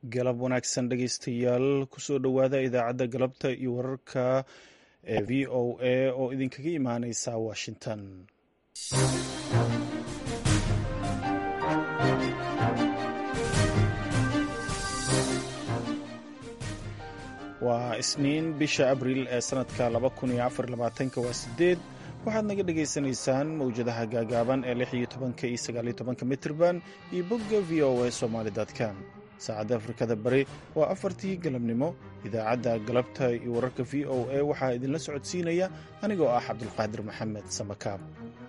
galab wanaagsan dhegeystayaal kusoo dhowaada idaacadda galabta iyo wararka ee v o a oo idinkaga imaaneysa washington waa isniin bisha abriil ee sanadka waa sideed waxaad naga dhagaysanaysaan mawjadaha gaagaaban ee lix iyo tobanka iyo sagaal iyo tobanka mitrban iyo bogga v o a somaali com saacadda afrikada bari waa afartii galabnimo idaacadda galabta iyo wararka v o a waxaa idinla socodsiinaya anigoo ah cabdulqaadir maxamed samakaab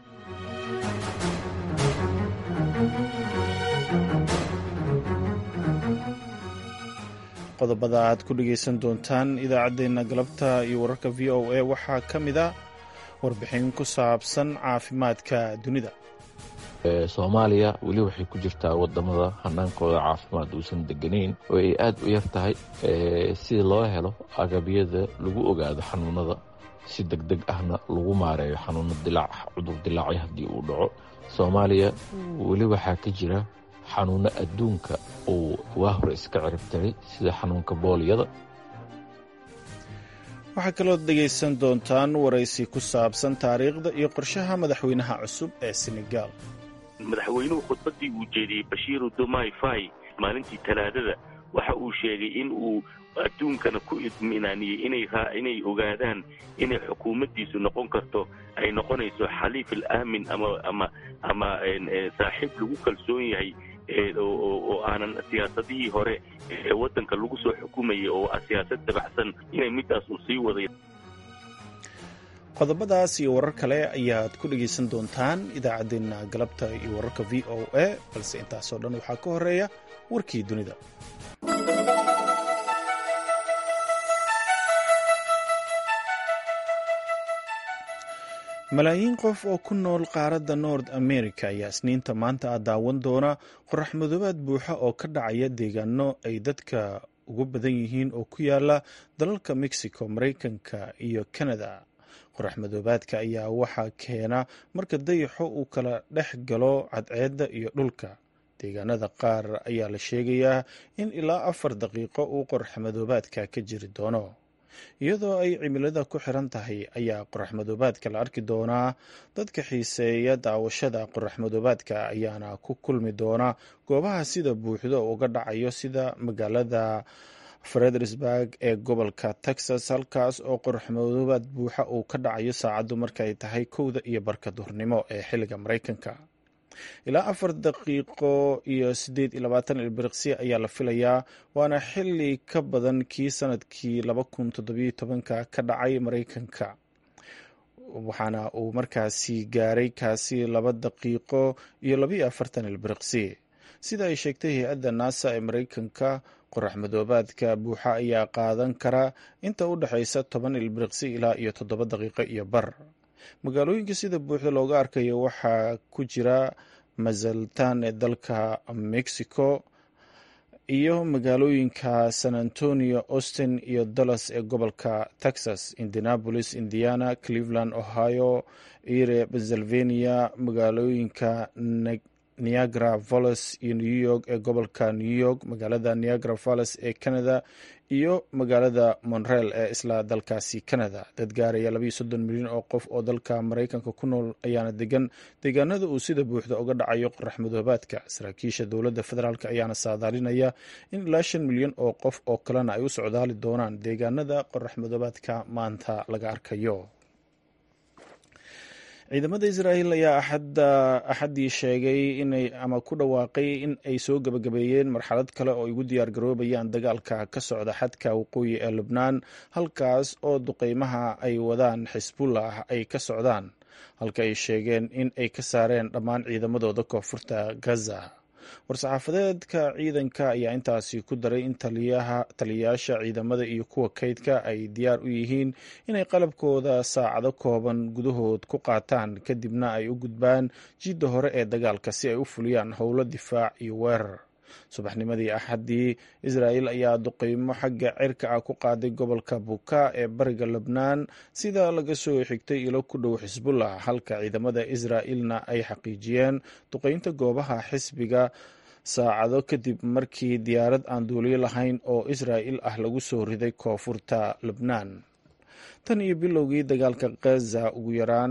qodobada aad ku dhegaysan doontaan idaacaddeenna galabta iyo wararka v o a waxaa ka mid a warbixin ku saabsan caafimaadka dunida soomaaliya weli waxay ku jirtaa wadamada hanaankooda caafimaad uusan deganayn oo ay aad u yar tahay si loo helo agabyada lagu ogaado xanuunada si deg deg ahna lagu maareeyo xanuuno dilaac cudur dilaacyo haddii uu dhaco soomaaliya weli waxaa ka jira xanuuno adduunka uu waa hore iska ciribtiray sida xanuunka booliyada waxaa kalood dhegaysan doontaan waraysi ku saabsan taariikhda iyo qorshaha madaxweynaha cusub ee senegaal madaxweynuhu khudbaddii uu jeediyey bashiiru dumai fai maalintii talaadada waxa uu sheegay in uu adduunkana ku idminaaniyey inay ogaadaan inay xukuumaddiisu noqon karto ay noqonayso xaliif al aamin ama saaxiib lagu kalsoon yahay oo aanan siyaasadihii hore ee waddanka lagu soo xukumayay oo ah siyaasad dabacsan inay middaas uu sii waday qodobadaas iyo warar kale ayaad ku dhegaysan doontaan idaacaddeenna galabta iyo wararka v o a balse intaasoo dhan waxaa ka horeeya warkii dunida malaayiin qof oo ku nool qaaradda nord america ayaa isniinta maanta ah daawan doona qorax madoobaad buuxa oo ka dhacaya deegaano ay dadka ugu badan yihiin oo ku yaala dalalka mexico maraykanka iyo canada qorax madoobaadka ayaa waxaa keena marka dayaxo uu kala dhex galo cadceedda iyo dhulka deegaanada qaar ayaa la sheegayaa in ilaa afar daqiiqo uu qorax madoobaadka ka jiri doono iyadoo ay cimilada ku xiran tahay ayaa qorax madoobaadka la arki doonaa dadka xiiseeya daawashada qorax madoobaadka ayaana ku kulmi doona goobaha sida buuxdo uga dhacayo sida magaalada fredersburg ee gobolka texas halkaas oo qorax madoobaad buuxa uu ka dhacayo saacaddu markay tahay kowda iyo barka duhurnimo ee xilliga maraykanka ilaa afar daqiiqo iyo siddeed iyo labaatan ilbiriqsi ayaa la filayaa waana xili ka badan kii sanadkii laba kun toddobiyo tobanka ka dhacay maraykanka waxaana uu markaasi gaaray kaasi laba daqiiqo iyo labayo afartan ilbiriqsi sida ay sheegtay hay-adda naasa ee maraykanka qorax madoobaadka buuxa ayaa qaadan kara inta u dhexaysa toban ilbiriqsi ilaa iyo toddoba daqiiqo iyo bar magaalooyinka sida buuxda looga arkayo waxaa ku jira mazaltan ee dalka mexico iyo magaalooyinka san antonio austin iyo dallas ee gobolka texas indianapolis indiana cleveland ohio ire pennsylvania magaalooyinka niagara valles iyo new york ee gobolka new york magaalada niagara valles ee canada iyo magaalada monreal ee isla dalkaasi canada dad gaaraya labayo soddon milyan oo qof oo dalka maraykanka ku nool ayaana degan deegaanada uu sida buuxda uga dhacayo qorax madoobaadka saraakiisha dowladda federaalk ayaana saadaalinaya in ilaa shan milyan oo qof oo kalena ay u socdaali doonaan deegaanada qorax madoobaadka maanta laga arkayo ciidamada israa'iil ayaa axaddii sheegay inay ama ku dhawaaqay in ay soo gebagabeeyeen marxalad kale oo ay ugu diyaar garoobayaan dagaalka ka socda xadka waqooyi ee lubnaan halkaas oo duqeymaha ay wadaan xisbullah ay ka socdaan halka ay sheegeen in ay ka saareen dhammaan ciidamadooda koonfurta gaza war-saxaafadeedka ciidanka ayaa intaasi ku daray in taliyayaasha ciidamada iyo kuwa kaydka ay diyaar u yihiin inay qalabkooda saacado kooban gudahood ku qaataan kadibna ay u gudbaan jidda hore ee dagaalka si ay u fuliyaan howlo difaac iyo weerar subaxnimadii axaddii israa'il ayaa duqeymo xagga cirka ah ku qaaday gobolka buka ee bariga lebnaan sida laga soo xigtay ilo ku dhow xisbullah halka ciidamada israa'ilna ay xaqiijiyeen duqeynta goobaha xisbiga saacado kadib markii diyaarad aan duuliyo lahayn oo israa'il ah lagu soo riday koonfurta lebnaan tan iyo bilowgii dagaalka khaza ugu yaraan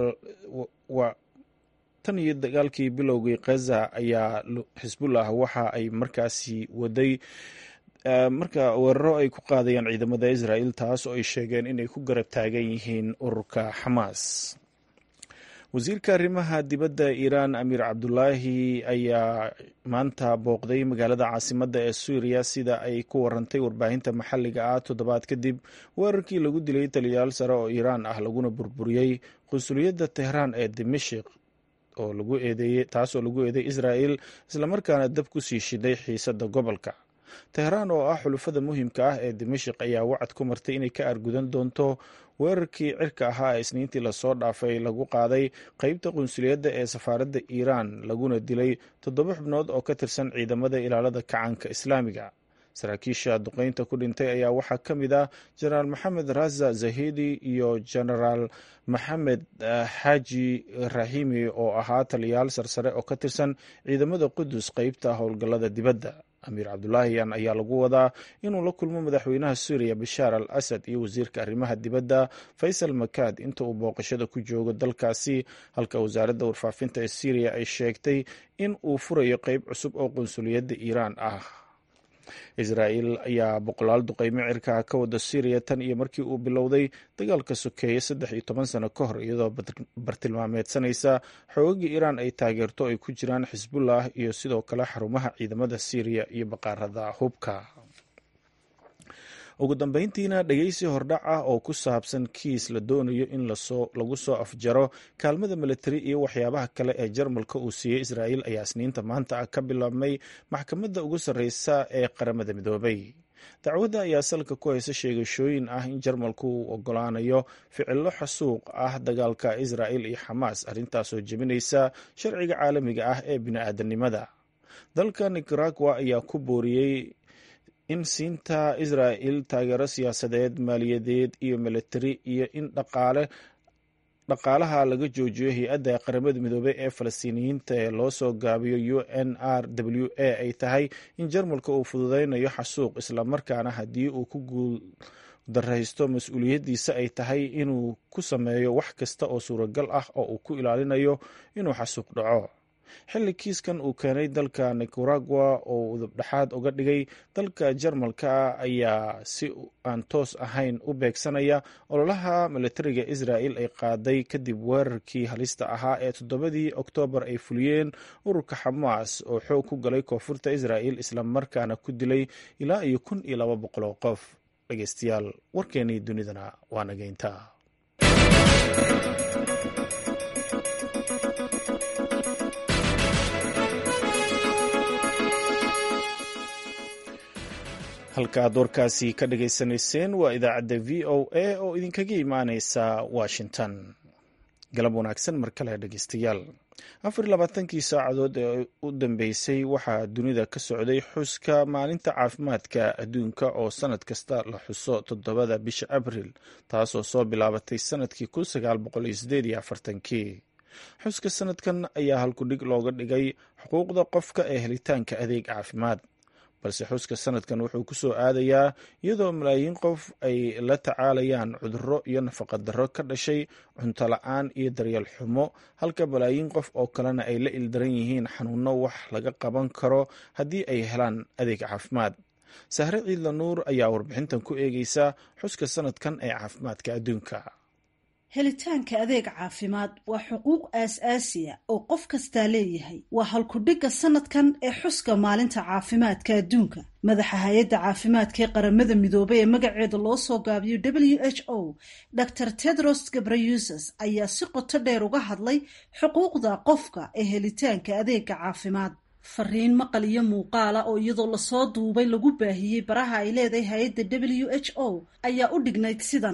tan iyo dagaalkii bilowgii khaza ayaa xisbullah waxa ay markaasi waday marka weeraro ay ku qaadayaan ciidamada israa'il taas oo ay sheegeen inay ku garab taagan yihiin ururka xamaas wasiirka arrimaha dibadda iiraan amiir cabdulaahi ayaa maanta booqday magaalada caasimadda ee suuriya sida ay ku warantay warbaahinta maxalliga ah toddobaad kadib weerarkii lagu dilay taliyayaal sare oo iiraan ah laguna burburiyey qunsuliyadda tehraan ee dimashik oo lagu eedeeyey taasoo lagu eedeey israa'il islamarkaana dab ku sii shiday xiisadda gobolka tehraan oo ah xulufada muhiimka ah ee dimashik ayaa wacad ku martay inay ka argudan doonto weerarkii cirka ahaa ee isniintii lasoo dhaafay lagu qaaday qeybta qunsuliyadda ee safaaradda iiraan laguna dilay toddoba xubnood oo ka tirsan ciidamada ilaalada kacaanka islaamiga saraakiisha duqeynta ku dhintay ayaa waxaa ka mid ah jenaraal maxamed raza zahidi iyo jenaraal maxamed xaaji rahimi oo ahaa taliyayaal sarsare oo ka tirsan ciidamada qudus qeybta howlgallada dibadda amiir cabdulaahiyan ayaa lagu wadaa inuu la kulmo madaxweynaha suuriya bashaar al asad iyo wasiirka arrimaha dibadda faysal makaad inta uu booqashada ku joogo dalkaasi halka wasaaradda warfaafinta ee syriya ay sheegtay in uu furayo qeyb cusub oo qunsuliyadda iiraan ah israa'il ayaa boqolaal duqeymo cirkaa ka wada syriya tan iyo markii uu bilowday dagaalka sokeeye saddex iyo toban sano ka hor iyadoo bartilmaameedsanaysa xoogagii iiraan ay taageerto ay ku jiraan xisbullah iyo sidoo kale xarumaha ciidamada syriya iyo baqaarada hubka ugu dambeyntiina dhegeysi hordhac ah oo ku saabsan kiis la doonayo in lagu soo afjaro kaalmada militari iyo waxyaabaha kale ee jarmalka uu siiyey israa'il ayaa isniinta maanta ah ka bilaabmay maxkamadda ugu sarreysa ee qaramada midoobay dacwadda ayaa salka ku haysa sheegashooyin ah in jarmalku uu ogolaanayo ficilo xasuuq ah dagaalka israa'il iyo xamaas arrintaasoo jebinaysa sharciga caalamiga ah ee bini-aadanimada dalka nicaragua ayaa ku booriyey in siinta israa'il taageero siyaasadeed maaliyadeed iyo militari iyo in dhaqaale dhaqaalaha laga joojiyo hay-adda qaramada midoobey ee falastiiniyiinta ee loo soo gaabiyo u n r w a ay tahay in jarmalka uu fududeynayo xasuuq islamarkaana haddii uu ku guul daraysto mas-uuliyaddiisa ay tahay inuu ku sameeyo wax kasta oo suuragal ah oo uu ku ilaalinayo inuu xasuuq dhaco xilli kiiskan uu keenay dalka nicaragua oo udubdhexaad uga dhigay dalka jarmalka ayaa si aan toos ahayn u beegsanaya ololaha militariga israa'il ay qaaday kadib weerarkii halista ahaa ee toddobadii oktoobar ay fuliyeen ururka xamaas oo xoog ku galay koonfurta israa'il islamarkaana ku dilay ilaa iyo kun iyo laba boqol oo qof dhegeystayaal warkeenii dunidana waa nageynta halka aad warkaasi ka dhageysanayseen waa idaacadda v o a oo idinkaga imaaneysa washington galab wanaagsan mar kale dhegeystayaal afar iyo labaatankii saacadood ee u dambeysay waxaa dunida ka socday xuska maalinta caafimaadka adduunka oo sanad kasta la xuso toddobada bisha abril taasoo soo bilaabatay sanadkii kun sagaal boqol iyo sideed iyo afartankii xuska sanadkan ayaa halkudhig looga dhigay xuquuqda qofka ee helitaanka adeeg caafimaad balse xuska sanadkan wuxuu ku soo aadayaa iyadoo malaayiin qof ay la tacaalayaan cudurro iyo nafaqadarro ka dhashay cunto la-aan iyo daryeel xumo halka malaayiin qof oo kalena ay la ildaran yihiin xanuunno wax laga qaban karo haddii ay helaan adeeg caafimaad sahre ciidla nuur ayaa warbixintan ku eegeysa xuska sanadkan ee caafimaadka adduunka helitaanka adeeg caafimaad waa xuquuq aas-aasiya oo qof kastaa leeyahay waa halkudhigga sanadkan ee xuska maalinta caafimaadka adduunka madaxa hay-adda caafimaadka ee qaramada midoobay ee magaceeda loo soo gaabiyo w h o dor tedros gabrayuses ayaa si qoto dheer uga hadlay xuquuqda qofka ee helitaanka adeega caafimaad fariin maqal iyo muuqaala oo iyadoo lasoo duubay lagu baahiyey baraha ay leedahay hay-adda w h o ayaa u dhignayd sidan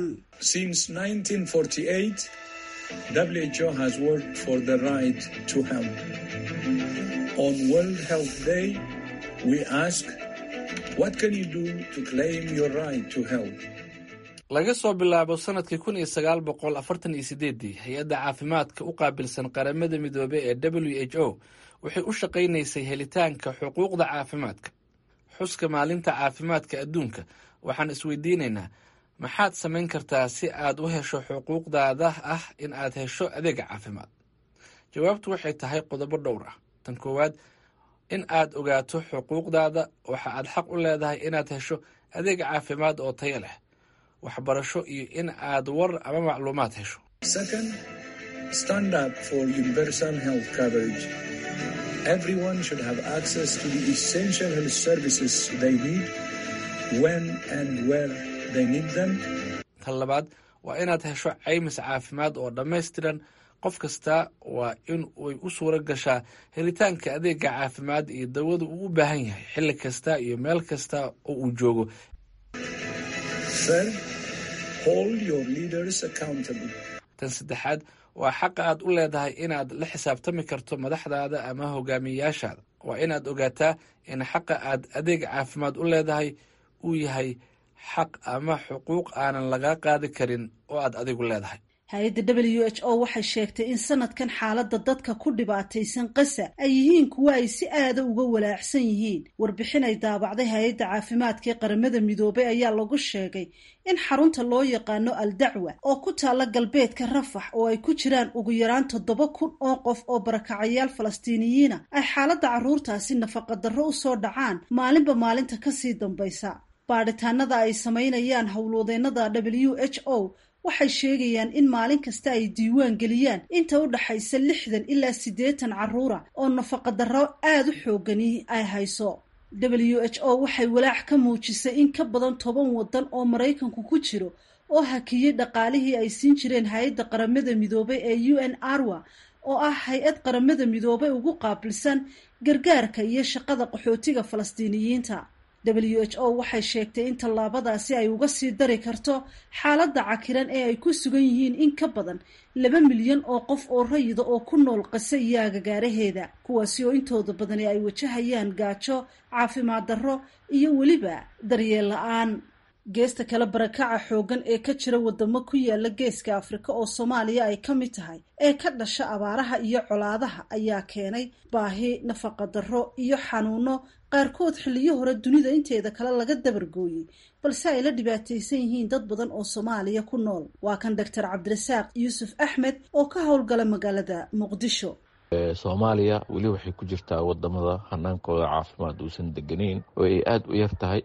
WHO has worked for the right to health. On World Health Day, we ask, what can you do to claim your right to health? laga soo bilaabo sanadkii kun iyo sagaal boqol afartan iyo sideedii hay-adda caafimaadka u qaabilsan qaramada midoobey ee w h o waxay u shaqaynaysay helitaanka xuquuqda caafimaadka xuska maalinta caafimaadka adduunka waxaan isweydiinaynaa maxaad samayn kartaa si aad u hesho xuquuqdaada ah in aad hesho adeega caafimaad jawaabtu waxay tahay qodobo dhowr ah tan koowaad in aad ogaato xuquuqdaada waxa aad xaq u leedahay inaad hesho adeeg caafimaad oo tayo leh waxbarasho iyo in aad war ama macluumaad hesho Second, stand up for universal health coverage. Everyone should have access to the essential health services they need when and where they need them. tan labaad waa inaad hesho caymis caafimaad oo dhammaystiran qof kasta waa in ay u suura gashaa helitaanka adeega caafimaad iyo dawada uu u baahan yahay xilli kasta iyo meel kasta oo uu joogo Third, hold your leaders accountable. tan saddexaad waa xaqa aad u leedahay inaad la xisaabtami karto madaxdaada ama hogaamiyeyaashaada waa inaad ogaataa in xaqa aad adeeg caafimaad u leedahay uu yahay xaq ama xuquuq aanan lagaa qaadi karin oo aad adigu leedahay hay-adda w h o waxay sheegtay in sanadkan xaaladda dadka ku dhibaataysan qasa ay yihiin kuwo ay si aada uga walaacsan yihiin warbixin ay daabacday hay-adda caafimaadka ee qaramada midoobay ayaa lagu sheegay in xarunta loo yaqaano al dacwa oo ku taalla galbeedka rafax oo ay ku jiraan ugu yaraan toddoba kun oo qof oo barakacayaal falastiiniyiina ay xaaladda carruurtaasi nafaqadarro u soo dhacaan maalinba maalinta kasii dambaysa baadhitaanada ay samaynayaan howlwadeennada w h o waxay sheegayaan in maalin kasta ay diiwaan geliyaan inta u dhaxaysa lixdan ilaa siddeetan carruura oo nafaqadarro aada u xoogani ay hayso w h o waxay walaac ka muujisay in ka badan toban waddan oo maraykanku ku jiro oo hakiyey dhaqaalihii ay siin jireen hay-adda qaramada midoobay ee u n arwa oo ah hay-ad qaramada midoobay ugu qaabilsan gargaarka iyo shaqada qaxootiga falastiiniyiinta w h o waxay sheegtay in tallaabadaasi ay uga sii dari karto xaaladda cakiran ee ay ku sugan yihiin in ka badan laba milyan oo qof oo rayida oo ku nool qase iyo agagaaraheeda kuwaasi oo intooda badani ay wajahayaan gaajo caafimaad darro iyo weliba daryeel la-aan geesta kale barakaca xooggan ee ka jira wadamo ku yaala geeska afrika oo soomaaliya ay ka mid tahay ee ka dhasha abaaraha iyo colaadaha ayaa keenay baahi nafaqadarro iyo xanuuno qaarkood xilliyo hore dunida inteeda kale laga dabargooyey balse ay la dhibaataysan yihiin dad badan oo soomaaliya ku nool waa kan doctor cabdirasaaq yuusuf axmed oo ka howlgala magaalada muqdisho soomaaliya weli waxay ku jirtaa wadamada hanaankooda caafimaad uusan deganeyn oo ay aada u yar tahay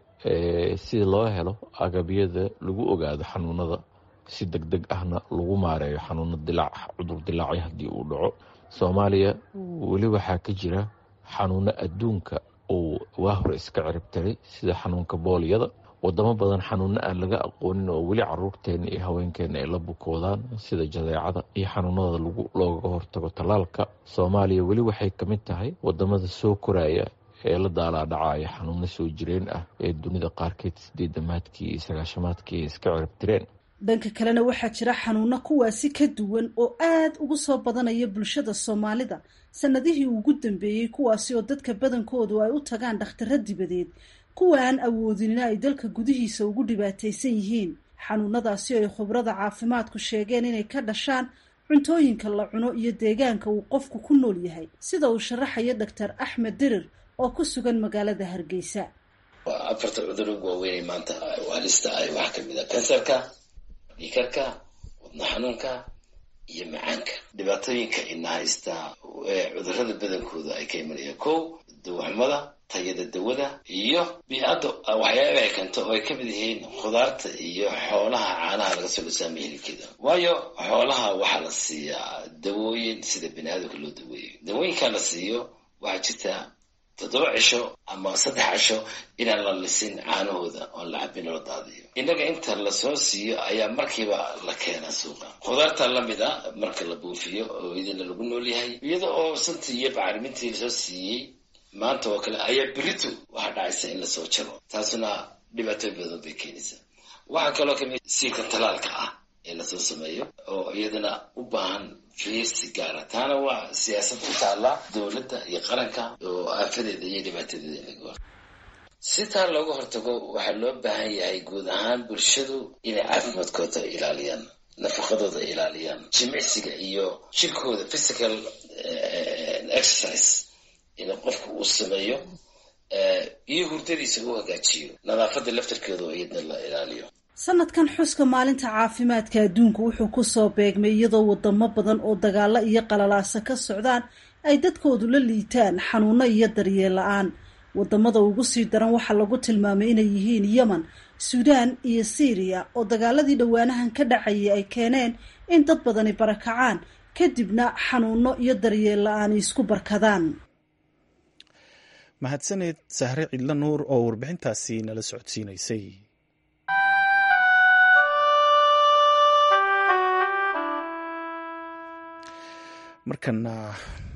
si loo helo agabyada lagu ogaado xanuunada si deg deg ahna lagu maareeyo xanuuno dilaac cudur dilaacyo haddii uu dhaco soomaaliya weli waxaa ka jira xanuuno adduunka uu waa hore iska ciribtiray sida xanuunka booliyada wadamo badan xanuuno aan laga aqoonin oo weli caruurteena iyo haweenkeena ay la bukoodaan sida jadeecada iyo xanuunada looga hortago tallaalka soomaaliya weli waxay ka mid tahay wadamada soo koraya ee la daalaadhacaya xanuuno soo jireen ah ee dunida qaarkeed sideedamaadkii iyo sagaashamaadkii ay iska ciribtireen dhanka kalena waxaa jira xanuuno kuwaasi ka duwan oo aad ugu soo badanaya bulshada soomaalida sanadihii ugu dambeeyey kuwaasi oo dadka badankoodu ay u tagaan dhakhtaro dibadeed kuwa aan awoodinina ay dalka gudihiisa ugu dhibaataysan yihiin xanuunadaasi oo ay khubrada caafimaadku sheegeen inay ka dhashaan cuntooyinka la cuno iyo deegaanka uu qofku ku nool yahay sida uu sharaxayo doctor axmed dirir oo ku sugan magaalada hargeysa afarta cuduro waaweynay maanta halista ah waxaa kamid a kansarka dhiikarka wadno xanuunka iyo macaanka dhibaatooyinka ina haysta cudurada badankooda ay ka imanayaan kow dawaxumada tayada dawada iyo bii-adda waxyaaba ay keento oo ay kamid yihiin khudaarta iyo xoolaha caanaha laga soo dhasaamaya hilibkeeda waayo xoolaha waxaa la siiyaa dawooyin sida bani aadamka loo daweeyo dawooyinkaa la siiyo waxaa jirta toddoba cisho ama saddex cisho inaan la lisin caanahooda oon la cabin loo daadiyo innaga inta lasoo siiyo ayaa markiiba la keenaa suuqa khudaarta lamid a marka la buufiyo oo idina lagu nool yahay iyada oo santii iyo bacrimintii lasoo siiyey maanta oo kale ayaa beritu waxaa dhacaysa in lasoo jaro taasuna dhibaatooy badan bay keenaysaa waxaa kaloo kamid siilka talaalka ah ee lasoo sameeyo oo iyadana u baahan fiirsi gaara taana waa siyaasad ku taalla dowladda iyo qaranka oo aafadeeda iyo dhibaatadeeda in laga hor si taa looga hortago waxaa loo baahan yahay guud ahaan bulshadu inay caafimaadkooda ilaaliyaan nafaqadooda ilaaliyaan jimicsiga iyo jirkooda physical exercise in qofku uu sameeyo iyo hurdadiisa u hagaajiyo nadaafadda laftarkeedu iyadna la ilaaliyo sanadkan xuska maalinta caafimaadka adduunka wuxuu kusoo beegmay iyadoo wadamo badan oo dagaalo iyo qalalaasa ka socdaan ay dadkoodu la liitaan xanuuno iyo daryeel la-aan wadamada ugu sii daran waxaa lagu tilmaamay inay yihiin yemen suudaan iyo syriya oo dagaaladii dhowaanahan ka dhacayay ay keeneen in dad badani barakacaan kadibna xanuuno iyo daryeel la-aan isku barkadaan mahadsaneed sahre cidlo nuur oo warbixintaasi nala socodsiinaysay markana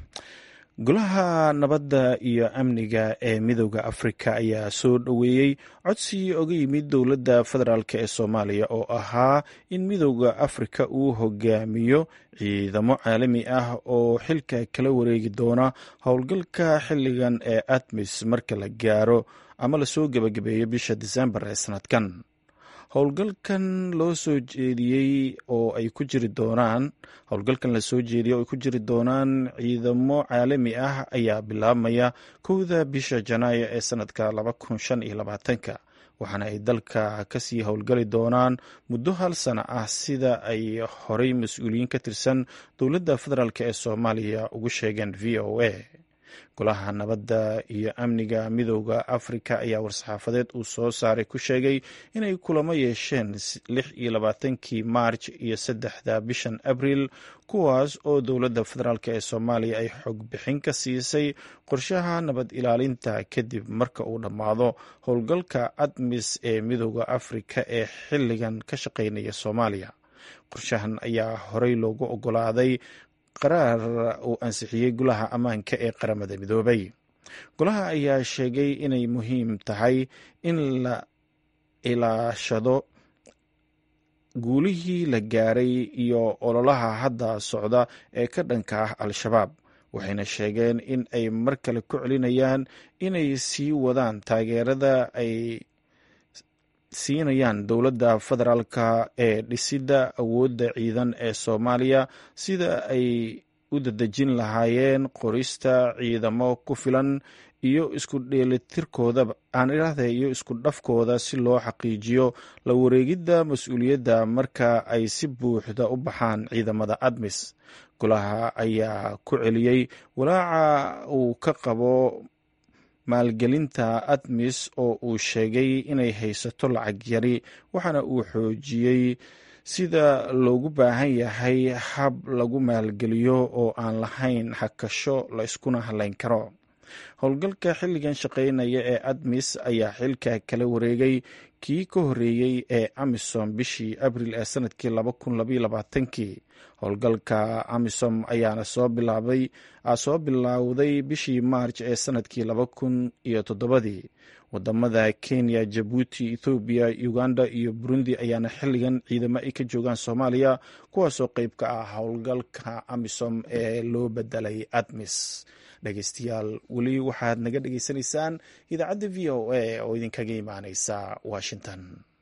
golaha nabadda iyo amniga ee midooda afrika ayaa soo dhoweeyey codsi oga yimid dowladda federaalk ee soomaaliya oo ahaa in midooda afrika uu hogaamiyo ciidamo caalami ah oo xilka kala wareegi doona howlgalka xilligan ee atmis marka la gaaro ama lasoo gebagabeeyo bisha disembar ee sanadkan howlgalkan loo soo jeediyey oo ay ku jiri doonaan howlgalkan lasoo jeediyey oo ay ku jiri doonaan ciidamo caalami ah ayaa bilaabmaya kowda bisha janaayo ee sanadka laba kun shan iyo labaatanka waxaana ay dalka kasii howlgali doonaan muddo hal sano ah sida ay horey mas-uuliyiin ka tirsan dowladda federaalk ee soomaaliya ugu sheegeen v o a golaha nabadda iyo amniga midooda afrika ayaa war-saxaafadeed uu soo saaray ku sheegay inay kulamo yeesheen lix iyo labaatankii maarj iyo saddexda bishan abriil kuwaas oo dowladda federaalk ee soomaaliya ay xog bixin ka siisay qorshaha nabad ilaalinta kadib marka uu dhammaado howlgalka admis ee midooda afrika ee xilligan ka shaqeynaya soomaaliya qorshahan ayaa horey loogu ogolaaday qaraar uu ansixiyey golaha ammaanka ee qaramada midoobay golaha ayaa sheegay inay muhiim tahay in la ilaashado guulihii la gaaray iyo ololaha hadda socda ee ka dhanka ah al-shabaab waxayna sheegeen in ay mar kale ku celinayaan inay sii wadaan taageerada ay siinayaan dowladda federaalka ee dhisidda awoodda ciidan ee soomaaliya sida ay u dadejin lahaayeen qorista ciidamo ku filan iyo isku dheelitirkooda aan idhaahda iyo isku dhafkooda si loo xaqiijiyo la wareegidda mas-uuliyadda marka ay si buuxda u baxaan ciidamada admis golaha ayaa ku celiyey walaaca uu ka qabo maalgelinta admis oo uu sheegay inay haysato lacag yari waxaana uu xoojiyey sida loogu baahan yahay hab lagu maalgeliyo oo aan lahayn hakasho la iskuna halayn karo howlgalka xilligan shaqeynaya ee admis ayaa xilka kala wareegay kii ka horeeyey ee amisom bishii abril ee sanadkii laba kun labaiyo labaatankii howlgalka amisom ayaana soo bilaabay soo bilowday bishii maarj ee sanadkii laba kun iyo toddobadii wadamada kenya jabuuti ethoobiya uganda iyo burundi ayaana xilligan ciidamo ay ka joogaan soomaaliya kuwaasoo qeyb ka ah howlgalka amisom ee loo bedelay admis dhegeystayaal weli waxaad naga dhegeysanaysaan idaacadda v o a oo idinkaga imaaneysa washington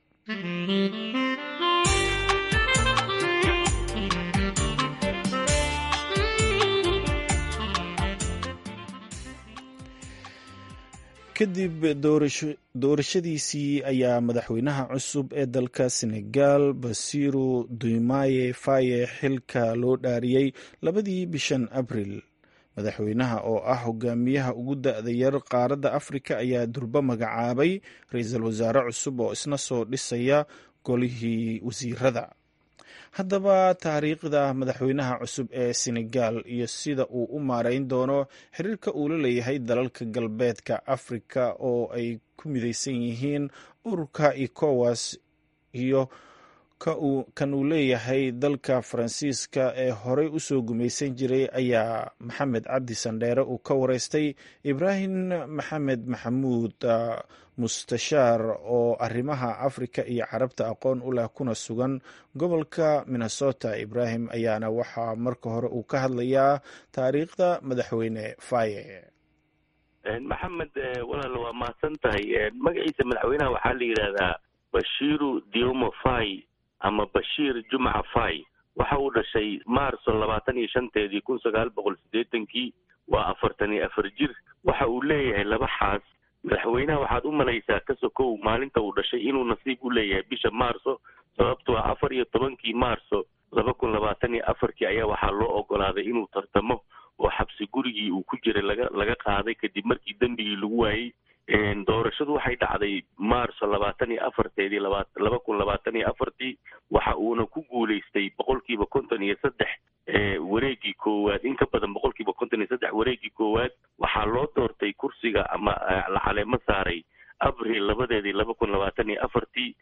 kadib doorashadiisii ayaa madaxweynaha cusub ee dalka senegal basiru dumaye faye xilka loo dhaariyey labadii bishan abril madaxweynaha oo ah hogaamiyaha ugu da-da yar qaaradda afrika ayaa durbo magacaabay ra-iisul wasaare cusub oo isna soo dhisaya golihii wasiirada haddaba taariikhda madaxweynaha cusub ee senegal iyo sida uu u maareyn doono xiriirka uu la leeyahay dalalka galbeedka afrika oo ay ku mideysan yihiin ururka ecowas iyo kan uu leeyahay dalka faransiiska ee horey usoo gumaysan jiray ayaa maxamed cabdi sandheere uu ka wareystay ibraahim maxamed maxamuud mustashaar oo arrimaha afrika iyo carabta aqoon u leh kuna sugan gobolka minnesota ibraahim ayaana waxaa marka hore uu ka hadlayaa taariikhda madaxweyne faye maxamed walaal waa mahadsan tahay magaciisa madaxweynaha waxaa la yidhaahdaa bashiru diomo fay ama bashiir jumca fay waxa uu dhashay maarso labaatan iyo shanteedii kun sagaal boqol siddeetankii waa afartan iyo afar jir waxa uu leeyahay laba xaas madaxweynaha waxaad u malaysaa ka sokow maalinta uu dhashay inuu nasiib u leeyahay bisha maarso sababtoo ah afar iyo tobankii maarso laba kun labaatan iyo afarkii ayaa waxaa loo ogolaaday inuu tartamo oo xabsi gurigii uu ku jiray laga laga qaaday kadib markii dembigii lagu waayey doorashadu waxay dhacday maarso labaatan iyo afarteedii laba laba kun labaatan iyo afartii waxa uuna ku guulaystay boqolkiiba konton iyo saddex wareegii koowaad in ka badan boqolkiiba konton iyo saddex wareegii koowaad waxaa loo doortay kursiga ama la caleemo saaray abril labadeedii laba kun labaatan iyo afartii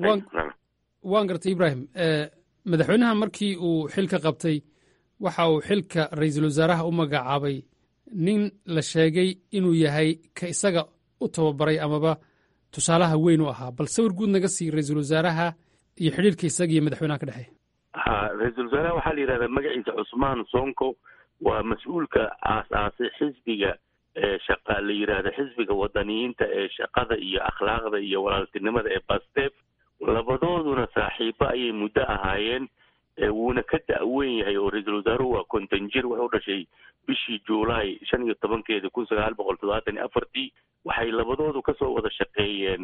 waan gartay ibrahim madaxweynaha markii uu xilka qabtay waxa uu xilka ra-iisul wasaaraha u magacaabay nin la sheegay inuu yahay ka isaga u tababaray amaba tusaalaha weyn u ahaa bal sawir guud naga sii ra-iisul wasaaraha iyo xidhiirka isaga iyo madaxweynaha ka dhexeeya ha ra-iisul wasaaraha waxaa la yidhahdaa magaciisa cusmaan sonko waa mas-uulka aas-aasay xisbiga shaqa la yidhaahda xisbiga wadaniyiinta ee shaqada iyo akhlaaqda iyo walaaltinimada ee bastef labadooduna saaxiibo ayay muddo ahaayeen wuuna ka da-weyn yahay oo ra-iisul wasaaruhu waa konton jir wuxuu dhashay bishii juulaay shan iyo tobankeedii kun sagaal boqol toddobaatan iyo afartii waxay labadoodu kasoo wada shaqeeyeen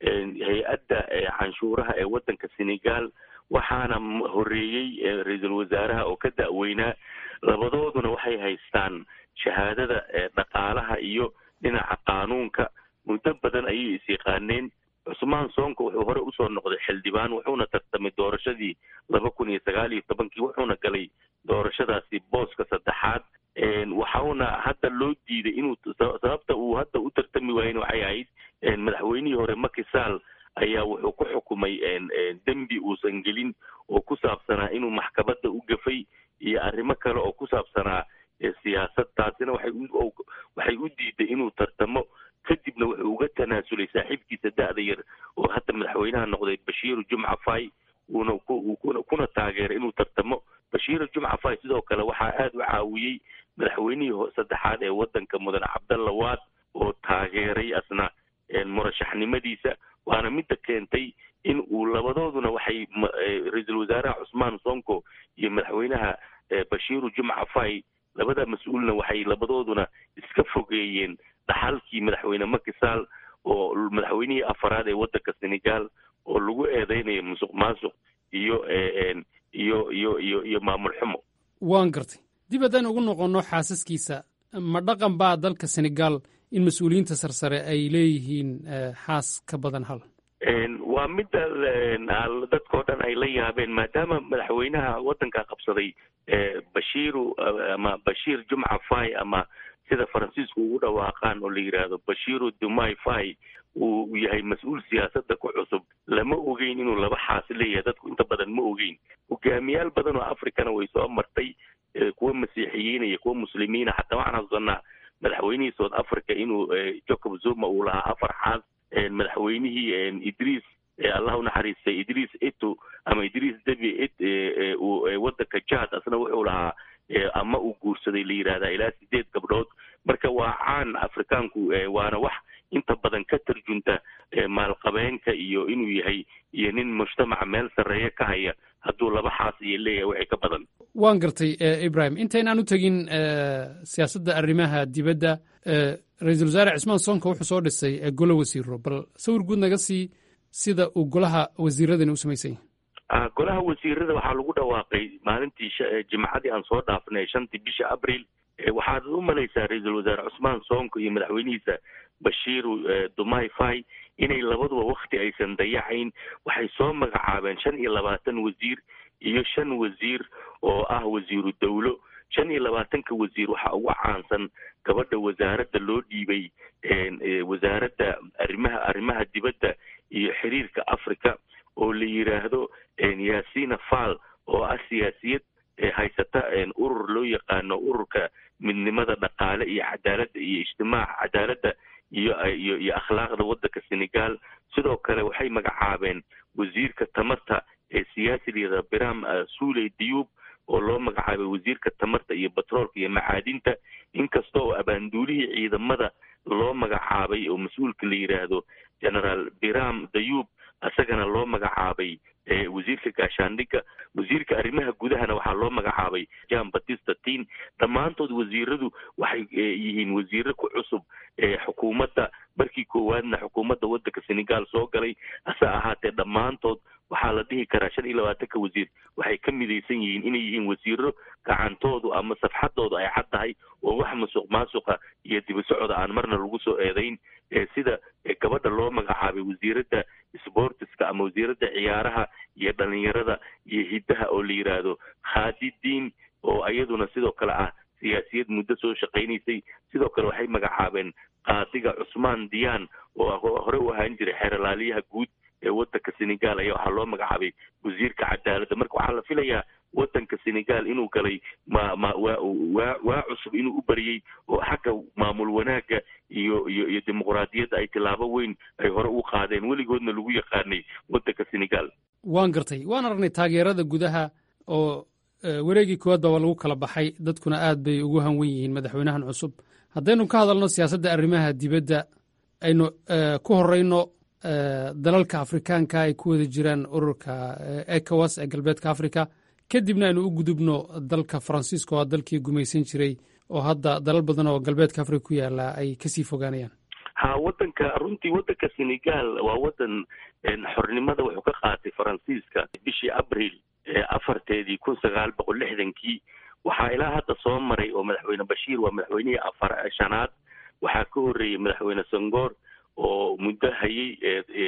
hay-adda canshuuraha ee waddanka senegal waxaana horeeyey ra-iisul wasaaraha oo ka da-weynaa labadooduna waxay haystaan shahaadada dhaqaalaha iyo dhinaca qaanuunka muddo badan ayay is yaqaaneen cusmaan soonka wuxuu hore usoo noqday xildhibaan wuxuuna tartamay doorashadii laba kun iyo sagaal iyo tobankii wuxuuna galay doorashadaasi booska saddexaad waxauna hadda loo diiday inuu sababta uu hadda u tartami waayen waxay ahayd madaxweynihii hore makisaal ayaa wuxuu ku xukumay dembi uusan gelin oo ku saabsanaa inuu maxkamadda u gafay iyo arrimo kale oo ku saabsanaa siyaasad taasina waxay waxay u diiday inuu tartamo kadibna wuxuu uga tanaasulay saaxiibkiisa da-da yar oo hadda madaxweynaha noqday bashiiru jumca fay uuna kuna taageeray inuu tartamo bashiiru jumca fay sidoo kale waxaa aada u caawiyey madaxweynihii saddexaad ee waddanka mudane cabdalla waad oo taageeray asna murashaxnimadiisa waana midda keentay in uu labadooduna waxay ra-iisul wasaaraha cusmaan sonko iyo madaxweynaha bashiiru jumca fay labada mas-uulna waxay labadooduna iska fogeeyeen dhaxalkii madaxweyne makisaal oo madaxweynihii afaraad ee waddanka senegal oo lagu eedeynayo musuq maasuq iyo iyo iyo iyo iyo maamul xumo waan gartay dib haddaan ugu noqonno xaasaskiisa ma dhaqan baa dalka senegal in mas-uuliyiinta sarsare ay leeyihiin xaas ka badan hal waa midda dadkao dhan ay la yaabeen maadaama madaxweynaha waddanka qabsaday bashiiru ama bashiir jumca fay ama sida faransiisku ugu dhawaaqaan oo la yidhaahdo bashiiru dumai fay uu yahay mas-uul siyaasadda ku cusub lama ogeyn inuu laba xaasi leeyahay dadku inta badan ma ogeyn hogaamiyaal badan oo africana way soo martay kuwa masiixiyiina iyo kuwa muslimiina xataa waxaan xasuusanaa madaxweynihii south africa inuu jacob zuma uu lahaa afar xaas madaxweynihii idriis allah unaxariistay idriis eto ama idriis debi waddanka jad asna wuxuu lahaa ama uu guursaday la yidhahdaa ilaa sideed gabdhood marka waa caan afrikaanku waana wax inta badan ka tarjunta maalqabeenka iyo inuu yahay iyo nin mujtamaca meel sarreeya ka haya hadduu laba xaas iyo leeyahay waxay ka badan waan gartay ibrahim intaynaan u tegin siyaasadda arrimaha dibadda ra-iisul wasaare cismaan soonka wuxuu soo dhisay golo wasiiro bal sawir guud naga sii sida uu golaha wasiiradani u samaysan yahay golaha wasiirada waxaa lagu dhawaaqay maalintii jimcadii aan soo dhaafnay shantii bisha abril waxaad u malaysaa ra-iisul wasaare cusmaan soonko iyo madaxweynihiisa bashiiru dumai fay inay labaduba wakti aysan dayacayn waxay soo magacaabeen shan iyo labaatan wasiir iyo shan wasiir oo ah wasiiru dawlo shan iyo labaatanka wasiir waxaa ugu caansan gabadha wasaaradda loo dhiibay wasaaradda arrimaha arrimaha dibadda iyo xiriirka africa oo la yidhaahdo yaasina fall oo ah siyaasiyad haysata urur loo yaqaano ururka midnimada dhaqaale iyo cadaaladda iyo ijtimaaca cadaaladda iyo iyo iyo akhlaaqda waddanka senegal sidoo kale waxay magacaabeen wasiirka tamarta ee siyaasiliyada biram suuley diyuub oo loo magacaabay wasiirka tamarta iyo batroolka iyo macaadinta inkasta oo abaanduulihii ciidamada loo magacaabay oo mas-uulka la yidhaahdo generaal biram dayuub isagana loo magacaabay wasiirka gaashaandhigga wasiirka arrimaha gudahana waxaa loo magacaabay jan batista tin dhammaantood wasiiradu waxay yihiin wasiiro ku cusub xukuumadda markii koowaadna xukuumadda waddanka senegal soo galay hase ahaatee dhammaantood waxaa la dhihi karaa shan iyo labaatanka wasiir waxay ka midaysan yihiin inay yihiin wasiiro gacantoodu ama safxadoodu ay cad tahay oo wax masuq maasuqa iyo dibasocda aan marna lagu soo eedayn sida gabadha loo magacaabay wasiiradda sportiska ama wasiiradda ciyaaraha iyo dhalinyarada iyo hiddaha oo la yidhaahdo khaadidiin oo iyaduna sidoo kale ah siyaasiyad muddo soo shaqaynaysay sidoo kale waxay magacaabeen qaadiga cusmaan diyaan oo hore u ahaan jiray xeeralaaliyaha guud ee waddanka senegal ayaa waxaa loo magacaabay wasiirka cadaaladda marka waxaa la filayaa waddanka senegal inuu galay ma ma waa waa waa cusub inuu u bariyey oo xagga maamul wanaagga iyo iyo iyo dimuqraadiyadda ay tilaabo weyn ay hore u qaadeen weligoodna lagu yaqaanay waddanka senegal waan gartay waan aragnay taageerada gudaha oo wareegii koowaad baba lagu kala baxay dadkuna aad bay ugu hanwen yihiin madaxweynahan cusub haddaynu ka hadalno siyaasadda arrimaha dibadda aynu ku horeyno dalalka afrikaanka ay ku wada jiraan ururka ecowas ee galbeedka africa kadibna aynu u gudubno dalka faransiiska oo dalkii gumaysan jiray oo hadda dalal badan oo galbeedka africa ku yaala ay kasii fogaanayaan ha waddanka runtii waddanka senegal waa waddan xornimada wuxuu ka qaatay faransiiska bishii abril afarteedii kun sagaal boqol lixdankii waxaa ilaa hadda soo maray oo madaxweyne bashiir waa madaxweynihii afar shanaad waxaa ka horreeyey madaxweyne sangoor oo muddo hayay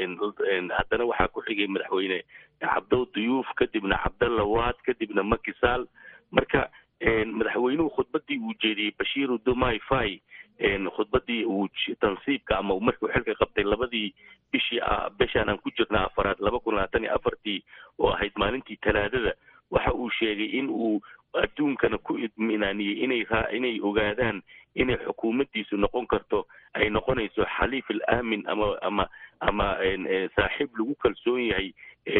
haddana waxaa ku xigay madaxweyne cabdow duyuuf kadibna cabdalla waad kadibna makisaal marka madaxweynuhu khudbadii uu jeediyey bashiiru dumai fai khudbadii uu tansiibka ama markuu xilka qabtay labadii bishii bishaan aan ku jirna afaraad laba kun labaatan iyo afartii oo ahayd maalintii talaadada waxa uu sheegay in uu adduunkana ku idminaaniyey inay inay ogaadaan inay xukuumaddiisu noqon karto ay noqonayso xaliif al aamin ama ama ama saaxiib lagu kalsoon yahay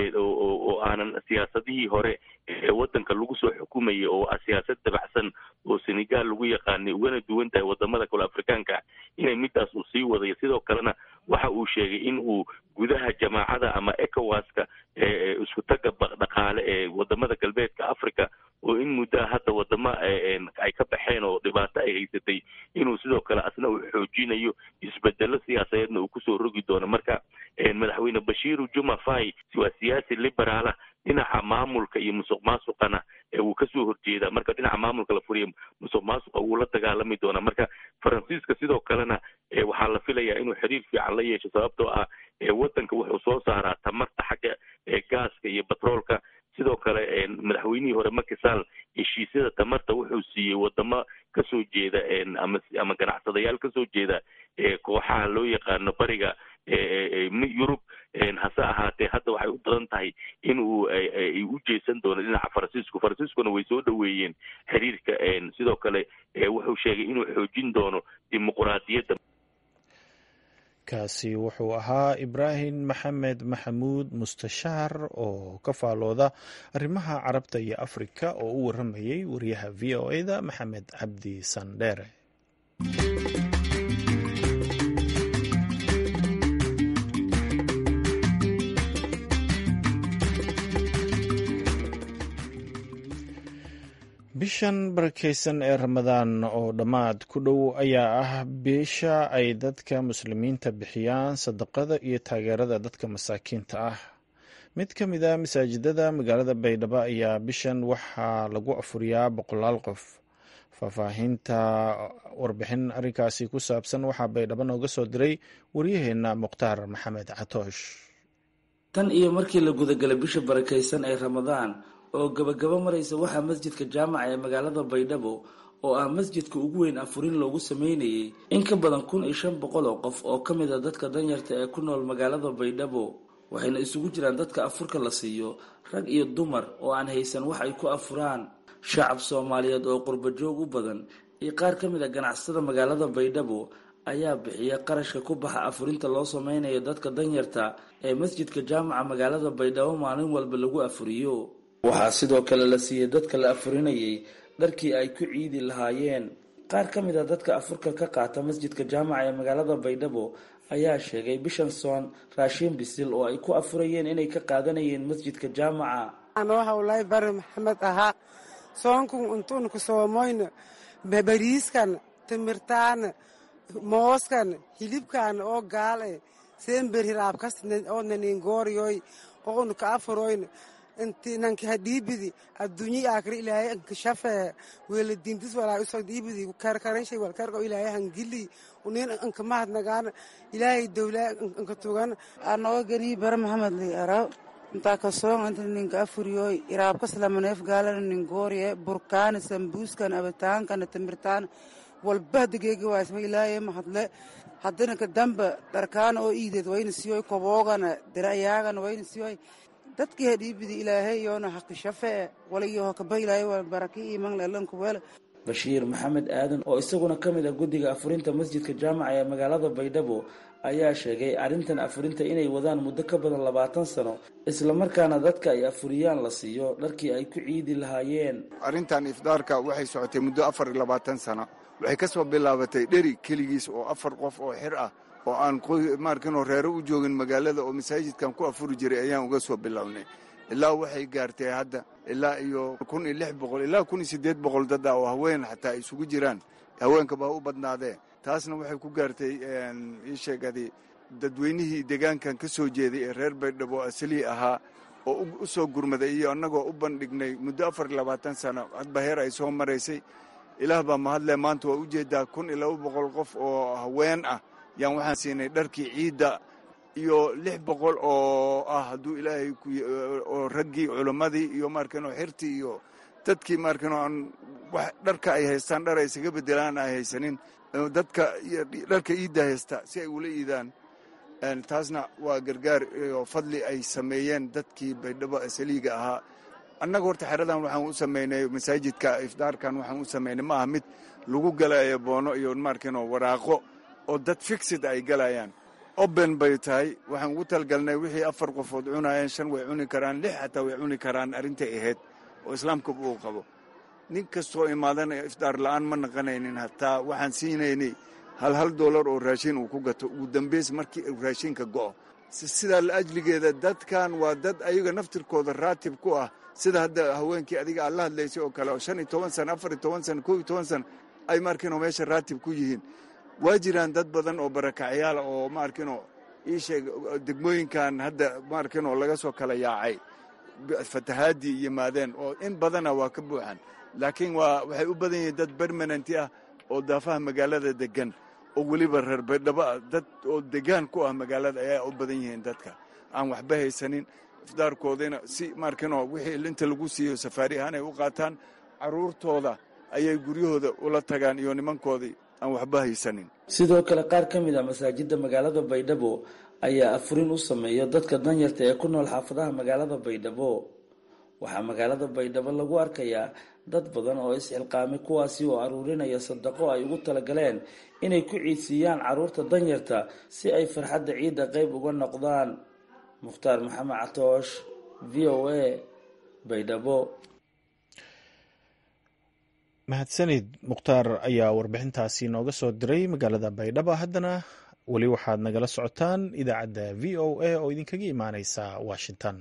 oo aanan siyaasadihii hore ee waddanka lagu soo xukumayay oo ah siyaasad dabacsan oo senegal lagu yaqaanay ugana duwan tahay wadamada kale afrikaanka inay midaas uu sii wadayo sidoo kalena waxa uu sheegay in uu gudaha jamaacada ama ecowaska isku taga dhaqaale ee wadamada galbeedka africa oo in muddaa hadda wadamo ay ka baxeen oo dhibaato ay haysatay inuu sidoo kale asna uu xoojinayo isbedelo siyaasadeedna uu kusoo rogi doono marka madaxweyne bashiiru juma fai waa siyaasi liberaala dhinaca maamulka iyo musuq maasuqana wuu kasoo horjeedaa marka dhinaca maamulka la furiya musuq maasuqa wuu la dagaalami doonaa marka faransiiska sidoo kalena waxaa la filayaa inuu xiriir fiican la yeesho sababtoo ah waddanka wuxuu soo saaraa tamarta xagga gaaska iyo batroolka sidoo kale madaxweynihii hore makisaal heshiisyada tamarta wuxuu siiyey wadamo kasoo jeeda ama ama ganacsadayaal kasoo jeeda kooxaha loo yaqaano bariga yurub hase ahaatee hadda waxay u badan tahay in uu u jeesan doono dhinaca faransiisku faransiiskuna way soo dhoweeyeen xiriirka sidoo kale wuxuu sheegay inuu xoojin doono dimuquraadiyadda kaasi wuxuu ahaa ibraahim maxamed maxamuud mustashaar oo ka faalooda arrimaha carabta iyo afrika oo u waramayay wariyaha v o e-da maxamed cabdi sandheere bishan barakeysan ee ramadaan oo dhammaad ku dhow ayaa ah bisha ay dadka muslimiinta bixiyaan sadaqada iyo taageerada dadka masaakiinta ah mid ka mid a masaajidada magaalada baydhabo ayaa bishan waxaa lagu afuriyaa boqolaal qof faahfaahinta warbixin arrinkaasi ku saabsan waxaa baydhabo nooga soo diray waryaheena mukhtaar maxamed catoosh tan iyo markii la gudagalay bisha barakeysan ee ramadaan oo gabagabo maraysa waxaa masjidka jaamaca ee magaalada baydhabo oo ah masjidka ugu weyn afurin loogu sameynayay in ka badan kun iyo shan boqol oo qof oo ka mid a dadka danyarta ee ku nool magaalada baydhabo waxayna isugu jiraan dadka afurka la siiyo rag iyo dumar oo aan haysan wax ay ku afuraan shacab soomaaliyeed oo qurba joog u badan iyo qaar ka mid a ganacsatada magaalada baydhabo ayaa bixiya qarashka ku baxa afurinta loo sameynayo dadka danyarta ee masjidka jaamaca magaalada baydhabo maalin walba lagu afuriyo waxaa sidoo kale la siiyey dadka la afurinayay dharkii ay ku ciidi lahaayeen qaar ka mid a dadka afurka ka qaata masjidka jaamaca ee magaalada baydhabo ayaa sheegay bishan soon raashiin bisil oo ay ku afurayeen inay ka qaadanayeen masjidka jaamaca anoo hawlay bari maxamed ahaa soonkun untuunku soomoyna bariiskan timirtaan mooskan hilibkan oo gaale seenber hiraabkas oo naningooriyoy oonu ka afuroyn inti nanki hadhiibidi adduunyi aakri ilaahay anka shafee weeladintis walaa usoo dhiibidi karkaranshay walkarko ilaahay hangili unin anka mahadnagaan ilaahay dowlaa anka tugan anoo ganii bara maxamed li araw intaa kasoon inta ninka afuriyoy iraabkas lamaneef gaalana ningooriye burkaana sambuuskan abitaankana timirtaan walba hadageegi waasma ilaahay mahadle haddana kadamba dharkaana oo iideed wayna siyoy koboogana dirayaagana wayna siyoy dadkii hadhiibidi ilaahay yoona haqi shafee walayo hakaba ilaahay waa baraki iman leelanku wele bashiir maxamed aadan oo isaguna ka mid ah guddiga afurinta masjidka jaamaca ee magaalada baydhabo ayaa sheegay arrintan afurinta inay wadaan muddo ka badan labaatan sano islamarkaana dadka ay afuriyaan la siiyo dharkii ay ku ciidi lahaayeen arrintan ifdaarka waxay socotay muddo afar iyo labaatan sano waxay ka soo bilaabatay dheri keligiis oo afar qof oo xir ah oo aan maarkinoo reero u joogin magaalada oo masaajidkan ku afuri jiray ayaan uga soo bilownay ilaa waxay gaartay hadda ilaa iyo kun iyo lix boqol ilaa kun iyo siddeed boqol dad ah oo haween xataa ay isugu jiraan haweenkaba ha u badnaadee taasna waxay ku gaartay ii sheegadi dadweynihii deegaankan ka soo jeeday ee reer baydhabo asalii ahaa oo u soo gurmaday iyo annagoo u bandhignay muddo afar iyo labaatan sano hadba heer ay soo maraysay ilaah baa mahadle maanta waa ujeedaa kun iyo laba boqol qof oo haween ah yaan waxaan siinay dharkii ciidda iyo lix boqol oo ah hadduu ilaahay oo raggii culimmadii iyo maarkano xirtii iyo dadkii maarkano aan wax dharka ay haystaan dhar ay isaga bedelaan ay haysanin dadka dharka iidda haysta si ay ula iidaan taasna waa gargaar iyo fadli ay sameeyeen dadkii baydhabo asaliiga ahaa annaga horta xeradan waxaan u samaynay masaajidka ifdaarkan waxaan u samaynay ma aha mid lagu galayo boono iyo maarkano waraaqo oo dad fixid ay galayaan oben bay tahay waxaan ugu talgalnay wixii afar qofood cunayeen shan way cuni karaan lix xataa way cuni karaan arrintay ahayd oo islaamka uu qabo nin kastoo imaadana ifdaar la'aan ma naqanaynin hataa waxaan siinaynay hal hal doolar oo raashin uu ku gato ugu dambays markii uu raashinka go'o sidaa la ajligeeda dadkan waa dad ayaga naftirkooda raatib ku ah sida hadda haweenkii adiga aad la hadlaysay oo kale oo shan iyo toban sana afar iyo toban sana kow iyo toban sana ay maarkiinoo meesha raatib ku yihiin waa jiraan dad badan oo barakacyaala oo maarkiinoo ii sheeg degmooyinkan hadda maarkiinoo laga soo kala yaacay fatahaadii yimaadeen oo in badana waa ka buuxan laakiin waa waxay u badan yihiin dad bermananti ah oo daafaha magaalada degan oo weliba reer baydhabo ah dad oo degaan ku ah magaalada ayaa u badan yihiin dadka aan waxba haysanin ifdaarkoodina si maarkiinoo wixii inta lagu siiyo safaari ahaan ay u qaataan carruurtooda ayay guryahooda ula tagaan iyo nimankoodii aan waxba haysanin sidoo kale qaar ka mid a masaajidda magaalada baydhabo ayaa afurin u sameeya dadka danyarta ee ku nool xaafadaha magaalada baydhabo waxaa magaalada baydhabo lagu arkayaa dad badan oo isxilqaamay kuwaasi oo aruurinaya sadaqo ay ugu talagaleen inay ku ciidsiiyaan carruurta danyarta si ay farxadda ciidda qayb uga noqdaan mukhtaar maxamed catoosh v o a baydhabo mahadsanid mukhtaar ayaa warbixintaasi nooga soo diray magaalada baydhabo haddana weli waxaad nagala socotaan idaacadda v o a oo idinkaga imaaneysa washington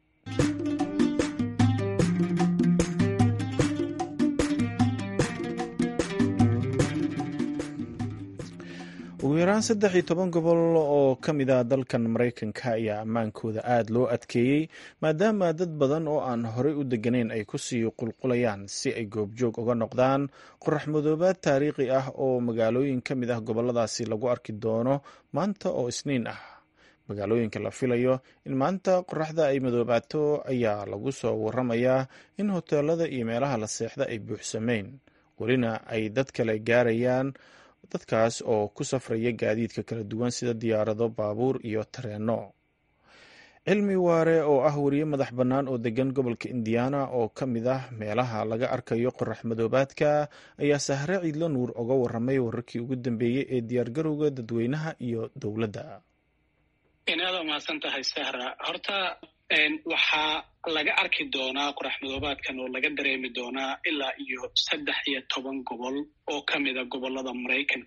ugu yaraan saddex iyo toban gobol oo ka mid ah dalkan maraykanka ayaa ammaankooda aada loo adkeeyey maadaama dad badan oo aan horey u degganayn ay kusii qulqulayaan si ay goobjoog uga noqdaan qorax madoobaad taariikhi ah oo magaalooyin ka mid ah goboladaasi lagu arki doono maanta oo isniin ah magaalooyinka la filayo in maanta qoraxda ay madoobaato ayaa lagu soo waramayaa in hoteelada iyo meelaha la seexda ay buuxsameyn welina ay dad kale gaarayaan dadkaas oo ku safraya gaadiidka kala duwan sida diyaarado baabuur iyo tareenno cilmi waare oo ah weriye madax bannaan oo degan gobolka indiana oo ka mid ah meelaha laga arkayo qorax madoobaadka ayaa sahre ciidlo nuur oga waramay wararkii ugu dambeeyey ee diyaargarowga dadweynaha iyo dowladda inaad mahadsan tahay sahra horta waxaa laga arki doonaa qorax madoobaadkan oo laga dareemi doonaa ilaa iyo saddex iyo toban gobol oo ka mida gobolada maraykanka ah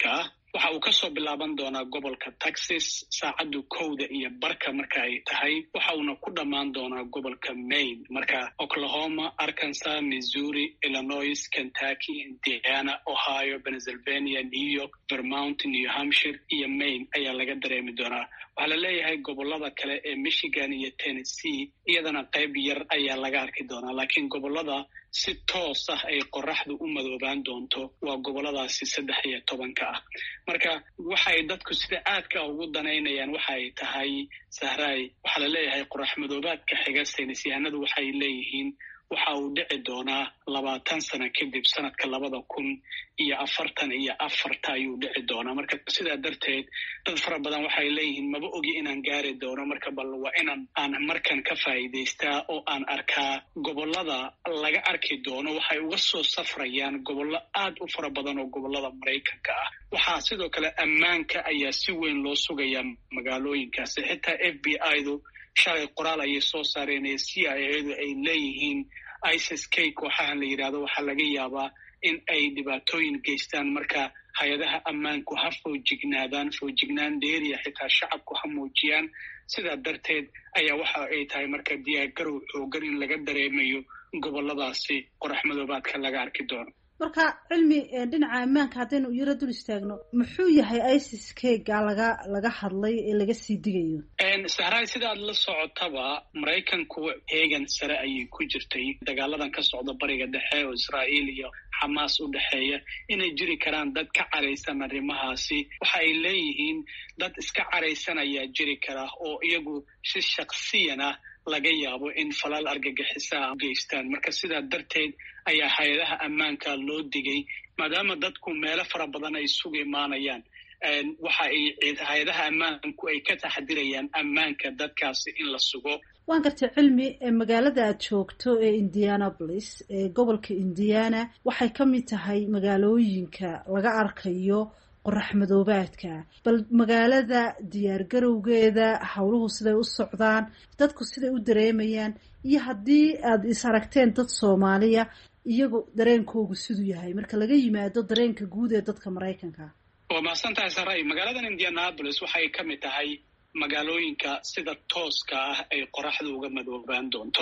waxa uu kasoo bilaaban doonaa gobolka texas saacaddu kowda iyo barka marka ay tahay waxa uuna ku dhammaan doonaa gobolka maine marka oklahoma arkansas missouri illinois kentucky indiana ohio pennsylvania new york vermont new hampshire iyo maine ayaa laga dareemi doonaa waxaa la leeyahay gobolada kale ee michigan iyo tennessee iyadana qayb yar ayaa laga arki doonaa laakiin gobolada si toos ah ay qoraxdu u madoobaan doonto waa goboladaasi saddex iyo tobanka ah marka waxay dadku sida aadka ugu danaynayaan waxa ay tahay sahraay waxaa la leeyahay qorax madoobaadka xiga saynisyahanadu waxay leeyihiin waxa uu dhici doonaa labaatan sano kadib sanadka labada kun iyo afartan iyo afarta ayuu dhici doonaa marka sidaa darteed dad fara badan waxay leeyihiin maba ogi inaan gaari doono marka bal waa inaan aan markan ka faa'iidaystaa oo aan arkaa gobolada laga arki doono waxay uga soo safrayaan gobollo aad u fara badan oo gobolada maraykanka ah waxaa sidoo kale ammaanka ayaa si weyn loo sugayaa magaalooyinkaasi xitaa f b i du shalay qoraal ayay soo saareen ee c i edu ay leeyihiin isis k kooxahan la yidhahdo waxaa laga yaabaa in ay dhibaatooyin geystaan marka hay-adaha ammaanku ha foojignaadaan foojignaan dheeriya xitaa shacabku ha muujiyaan sidaa darteed ayaa waxa ay tahay marka diyaargarow xoogan in laga dareemayo goboladaasi qorax madoobaadka laga arki doono marka cilmi dhinaca ammaanka haddaynu yaro dul istaagno muxuu yahay isis kega laga laga hadlay ee laga sii digayo sahraay sidaad la socotaba maraykanku heegan sare ayay ku jirtay dagaaladan ka socda bariga dhexe oo israa'iil iyo xamaas u dhexeeya inay jiri karaan dad ka caraysan arrimahaasi waxa ay leeyihiin dad iska caraysan ayaa jiri kara oo iyagu si shaksiyan ah laga yaabo in falal argagixisaa geystaan marka sidaa darteed ayaa hay-adaha ammaanka loo digay maadaama dadku meelo fara badan ay isugu imaanayaan waxa ay hay-adaha ammaanku ay ka taxdirayaan ammaanka dadkaasi in la sugo waan gartay cilmi magaalada aad joogto ee indianapolis ee gobolka indiana waxay ka mid tahay magaalooyinka laga arkayo qorax madoobaadka bal magaalada diyaargarowgeeda howluhu siday u socdaan dadku siday u dareemayaan iyo haddii aad is aragteen dad soomaaliya iyagu dareenkoogu siduu yahay marka laga yimaado dareenka guud ee dadka maraykanka waa mahadsan tahay saray magaaladan indianapolis waxay ka mid tahay magaalooyinka sida tooska ah ay qoraxda uga madoobaan doonto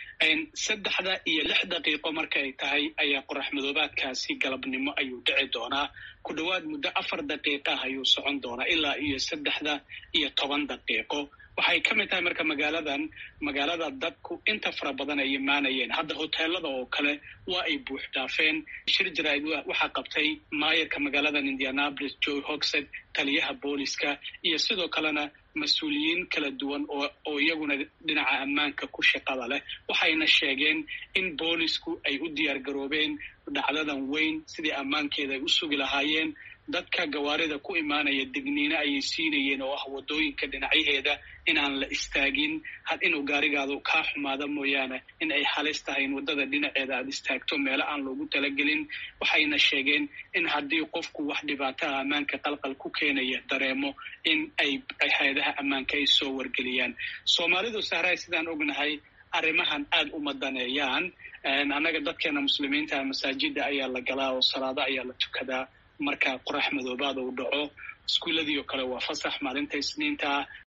saddexda iyo lix daqiiqo marka ay tahay ayaa qorax madoobaadkaasi galabnimo ayuu dhici doonaa ku dhowaad muddo afar daqiiqa ah ayuu socon doonaa ilaa iyo saddexda iyo toban daqiiqo waxay ka mid tahay marka magaaladan magaalada dadku inta fara badan ay imaanayeen hadda hoteelada oo kale waa ay buux dhaafeen shir jaraa'id waxaa qabtay maayarka magaaladan indianapolis joy hogsed taliyaha booliska iyo sidoo kalena mas-uuliyiin kala duwan oo oo iyaguna dhinaca ammaanka ku shaqada leh waxayna sheegeen in boolisku ay u diyaar garoobeen dhacdadan weyn sidii ammaankeeda ay u sugi lahaayeen dadka gawaarida ku imaanaya digniino ayay siinayeen oo ah waddooyinka dhinacyaheeda inaan la istaagin had inuu gaarigaadu kaa xumaada mooyaane in ay halis tahay in waddada dhinaceeda aada istaagto meelo aan loogu talagelin waxayna sheegeen in haddii qofku wax dhibaataha ammaanka qalqal ku keenaya dareemo in ay hay-adaha ammaanka ay soo wargeliyaan soomaalidu sahraay sidaan ognahay arrimahan aada uma daneeyaan annaga dadkeena muslimiinta masaajida ayaa la galaa oo salaado ayaa la tukadaa marka qorax madoobaad uu dhaco iskuuladii oo kale waa fasax maalinta isniinta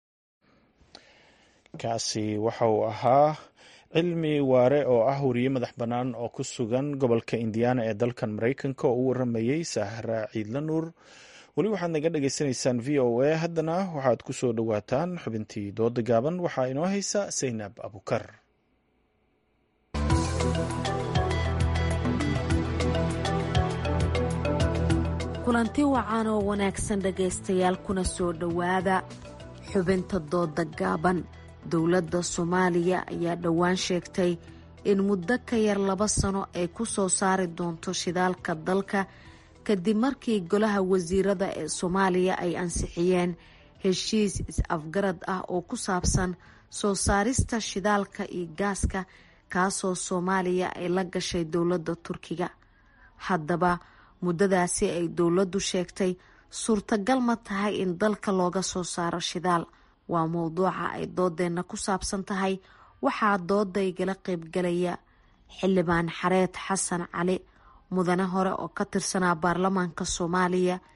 kaasi waxa uu ahaa cilmi waare oo ah wariye madax bannaan oo ku sugan gobolka indiana ee dalkan maraykanka oo u waramayey sahra ciidla nuur weli waxaad naga dhagaysanaysaan v o a haddana waxaad ku soo dhowaataan xubintii dooda gaaban waxaa inoo haysa saynab abukar kulanti wacan oo wanaagsan dhegaystayaal kuna soo dhowaada xubinta dooda gaaban dowladda soomaaliya ayaa dhowaan sheegtay in muddo ka yar laba sano ay ku soo saari doonto shidaalka dalka kadib markii golaha wasiirada ee soomaaliya ay ansixiyeen heshiis is-afgarad ah oo ku saabsan soo saarista shidaalka iyo gaaska kaasoo soomaaliya ay la gashay dowladda turkiga haddaba muddadaasi ay dowladdu sheegtay suurtagal ma tahay in dalka looga soo saaro shidaal waa mowduuca ay doodeenna ku saabsan tahay waxaa dooda igala qaybgalaya xildhibaan xareed xasan cali mudane hore oo ka tirsanaa baarlamaanka soomaaliya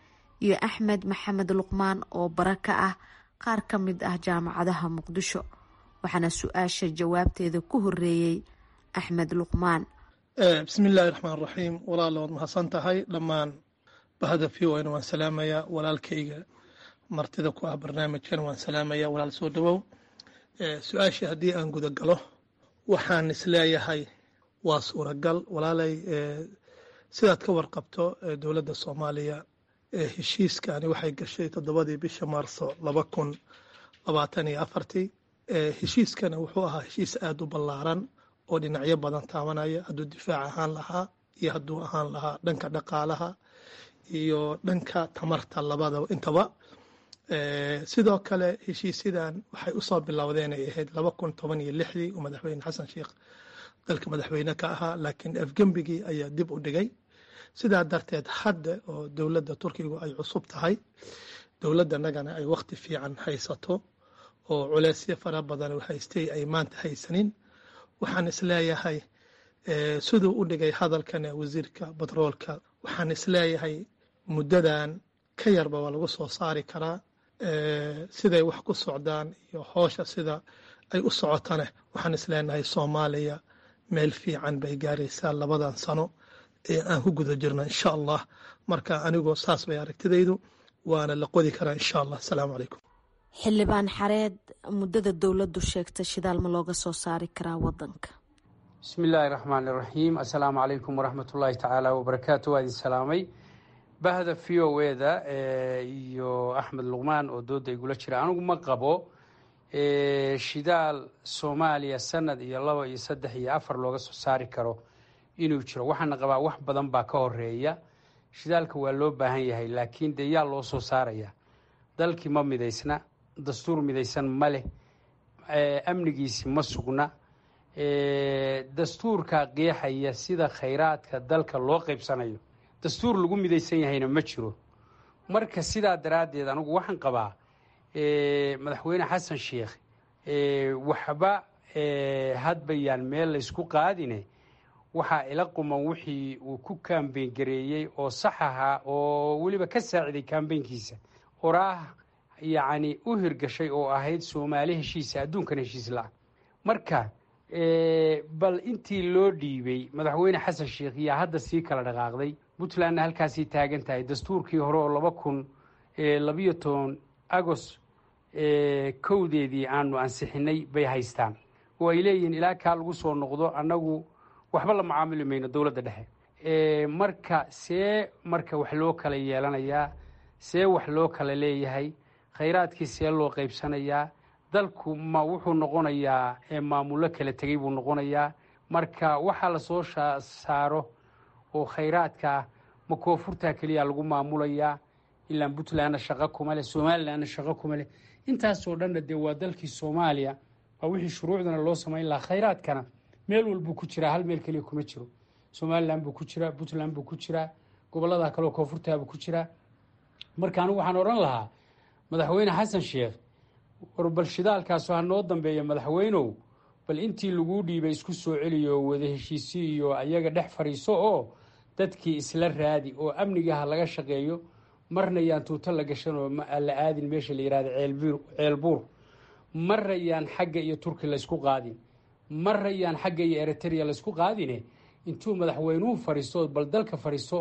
iyo axmed maxamed luqmaan oo bara ka ah qaar ka mid ah jaamacadaha muqdisho waxaana su-aasha jawaabteeda ku horeeyey axmed luqmaan bismi illaahi raxmaan raxiim walaalo waad mahadsan tahay dhammaan bahada v o n waan salaamayaa walaalkayga martida ku ah barnaamijkan waan salaamayaa walaal soo dhawow su-aashii haddii aan guda galo waxaan isleeyahay waa suuragal walaalay sidaad ka warqabto dowladda soomaaliya heshiiskani waxay gashay toddobadii bisha maarso laba kun labaatan iyo afartii heshiiskana wuxuu ahaa heshiis aada u ballaaran oo dhinacyo badan taabanaya hadduu difaac ahaan lahaa iyo hadduu ahaan lahaa dhanka dhaqaalaha iyo dhanka tamarta labadaba intaba sidoo kale heshiisyadan waxay usoo bilowdeen ay ahayd laba kun toban iyo lixdii uu madaxweyne xasan sheikh dalka madaxweyne ka ahaa laakiin afgembigii ayaa dib u dhigay sidaa darteed hadda oo dowladda turkigu ay cusub tahay dowladdanagana ay wakhti fiican haysato oo culeysyo fara badan haystay ay maanta haysanin waxaan isleeyahay siduu u dhigay hadalkan wasiirka batroolka waxaan isleeyahay muddadan ka yarba waa lagu soo saari karaa siday wax ku socdaan iyo hoosha sida ay u socotane waxaan isleenahay soomaaliya meel fiican bay gaaraysaa labadan sano ee aan ku guda jirno insha allah marka anigoo saas bay aragtidaydu waana la qodi karaa insha allah asalaamu calaykum xildhibaan xareed muddada dowladdu sheegta shidaal ma looga soo saari karaa wadanka bismi illaahi raxmaan iraxiim assalaamu calaykum waraxmatullaahi tacaala wabarakaatu waa idin salaamay bahda v o eda iyo axmed luqmaan oo dooda igula jira anigu ma qabo shidaal soomaaliya sanad iyo laba iyo saddex iyo afar looga soo saari karo inuu jiro waxaana qabaa wax badan baa ka horeeya shidaalka waa loo baahan yahay laakiin dee yaa loo soo saaraya dalkii ma midaysna dastuur midaysan ma leh amnigiisi ma sugna dastuurka qeexaya sida khayraadka dalka loo qaybsanayo dastuur lagu midaysan yahayna ma jiro marka sidaa daraaddeed anigu waxaan qabaa madaxweyne xasan sheikh waxba hadbayaan meel laysku qaadine waxaa ila quman wixii uu ku kaambeyn gareeyey oo sax ahaa oo weliba ka saaciday kaambeynkiisa oraah yacni u hirgashay oo ahayd soomaali heshiisa adduunkan heshiis la-a marka bal intii loo dhiibay madaxweyne xasan sheikh yaa hadda sii kala dhaqaaqday puntlandna halkaasii taagan tahay dastuurkii hore oo laba kun labiyo toban agost kowdeedii aanu ansixinay bay haystaan oo ay leeyihiin ilaa kaa lagu soo noqdo annagu waxba la macaamili mayno dowladda dhexe marka see marka wax loo kala yeelanayaa see wax loo kala leeyahay khayraadkii see loo qaybsanayaa dalku ma wuxuu noqonayaa maamullo kala tegey buu noqonayaa marka waxaa lasoo saaro oo khayraadkaa ma koonfurtaa keliya lagu maamulayaa ilaan puntlandna shaqo kuma leh somalilandna shaqo kuma leh intaasoo dhanna dee waa dalkii soomaaliya waa wixii shuruucdana loo samayn lahaa khayraadkana meel walbuu ku jiraa hal meel keliya kuma jiro somaliland buu ku jiraa puntland buu ku jiraa gobollada kaleo koonfurtaabuu ku jiraa marka anigu waxaan odhan lahaa madaxweyne xasan sheekh war bal shidaalkaasu ha noo dambeeya madaxweynow bal intii laguu dhiibay isku soo celiyo wada heshiisi iyo ayaga dhex fadhiiso oo dadkii isla raadi oo amniga ha laga shaqeeyo marna yaan tuuto la gashan oo la aadin meesha la yihahdo ceelbuur marna yaan xagga iyo turki laysku qaadin marna yaan xagga iyo eritrea laysku qaadine intuu madaxweynuhu fadhiisto bal dalka fadhiisto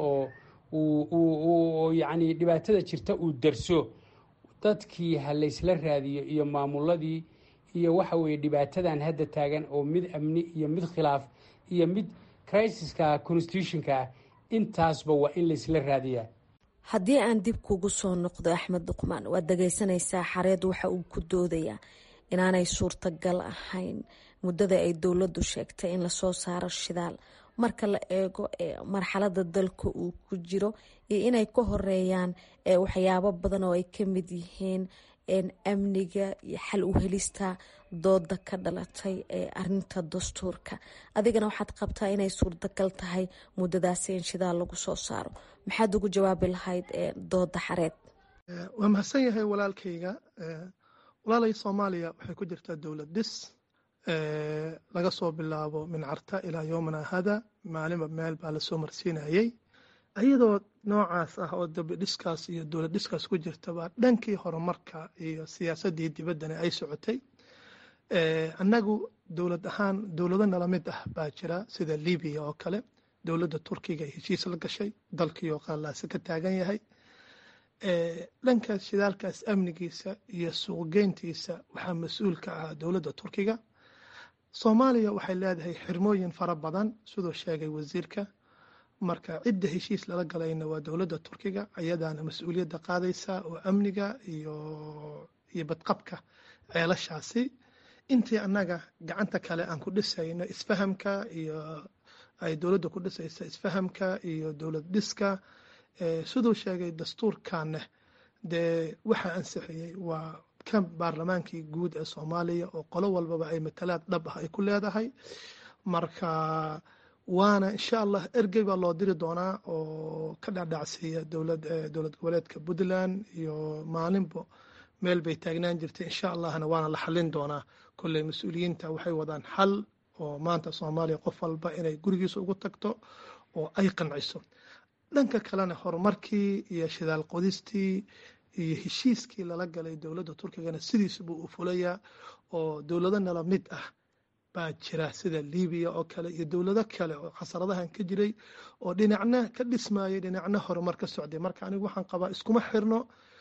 oo yacni dhibaatada jirta uu darso dadkii ha laysla raadiyo iyo maamuladii iyo waxa weeye dhibaatadan hadda taagan oo mid amni iyo mid khilaaf iyo mid crisiska constitutionka ah intaasba waa in laysla raadiyaa haddii aan dib kugu soo noqdo axmed duqmaan waad dhagaysanaysaa xareed waxa uu ku doodayaa inaanay suurtagal ahayn muddada ay dowladdu sheegtay in lasoo saaro shidaal marka la eego marxalada dalka uu ku jiro iyo inay ka horeeyaan waxyaabo badan oo ay ka mid yihiin amniga iyo xal u helista dooda ka dhalatay ee arinta dastuurka adigana waxaad qabtaa inay suurtagal tahay muddadaasi in shidaal lagu soo saaro maxaad ugu jawaabi lahayd dooda xareed waa mahadsan yahay walaalkayga walaalay soomaaliya waxay ku jirtaa dowlad dhis laga soo bilaabo min carta ilaa yoomana hada maalinba meel baa lasoo marsiinayey iyadoo noocaas ah oo dabidhiskaas iyo dowlad dhiskaas ku jirtaba dhankii horumarka iyo siyaasaddii dibaddana ay socotay annagu dowlad ahaan dowlado nala mid ah baa jira sida libiya oo kale dowladda turkiga ay heshiis la gashay dalkii oo qallaase ka taagan yahay dhankaas shidaalkaas amnigiisa iyo suuqgeyntiisa waxaa mas-uul ka ah dowladda turkiga soomaaliya waxay leedahay xirmooyin fara badan siduu sheegay wasiirka marka cidda heshiis lala galayna waa dowladda turkiga ayadaana mas-uuliyadda qaadaysa oo amniga iyo iyo badqabka ceelashaasi intii annaga gacanta kale aan ku dhisayno isfahamka iyo ay dowladda ku dhisaysa isfahamka iyo dowlad dhiska siduu sheegay dastuurkaneh dee waxaa ansixiyey waa kan baarlamaankii guud ee soomaaliya oo qolo walbaba ay matalaad dhab ah ay ku leedahay marka waana insha allah ergey baa loo diri doonaa oo ka dhacdhacsiiya dowlad dowlad goboleedka puntland iyo maalinbo meel bay taagnaan jirtay insha allahna waana la xallin doonaa kolley mas-uuliyiinta waxay wadaan xal oo maanta soomaaliya qof walba inay gurigiisa ugu tagto oo ay qanciso dhanka kalena horumarkii iyo shidaal qodistii iyo heshiiskii lala galay dowladda turkigana sidiisa buu u fulayaa oo dowlado nala mid ah baa jira sida libiya oo kale iyo dowlado kale oo khasaradahan ka jiray oo dhinacna ka dhismayay dhinacna horumar ka socday marka anigu waxaan qabaa iskuma xirno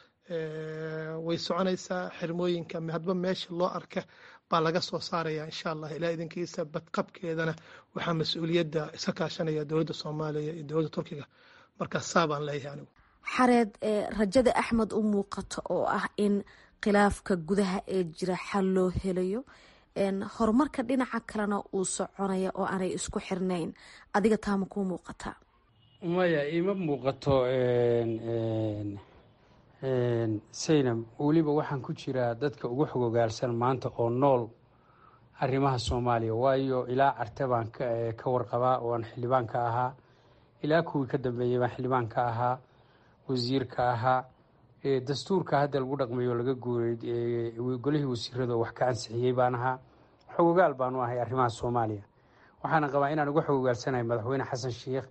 way soconaysaa xirmooyinka hadba meesha loo arka baa laga soo saaraya insha allah ilaa idinkiisa badqabkeedana waxaa mas-uuliyadda iska kaashanaya dowladda soomaaliya iyo dowladda turkiga marka saa baan leeyahay anigu xareed rajada axmed u muuqato oo ah in khilaafka gudaha ee jira xal loo helayo horumarka dhinaca kalena uu soconaya oo aanay isku xirnayn adiga taama kuu muuqataa maya ima muuqato saynab weliba waxaan ku jiraa dadka ugu xogogaalsan maanta oo nool arrimaha soomaaliya waayo ilaa carte baan ka warqabaa oo aan xildhibaan ka ahaa ilaa kuwii ka dambeeyey baan xildhibaan ka ahaa wasiirka ahaa dastuurka hadda lagu dhaqmayo laga guuray golihii wasiirada wax ka ansixiyey baan ahaa xogogaal baanu ahay arrimaha soomaaliya waxaana qabaa inaan uga xogogaalsanahay madaxweyne xasan sheikh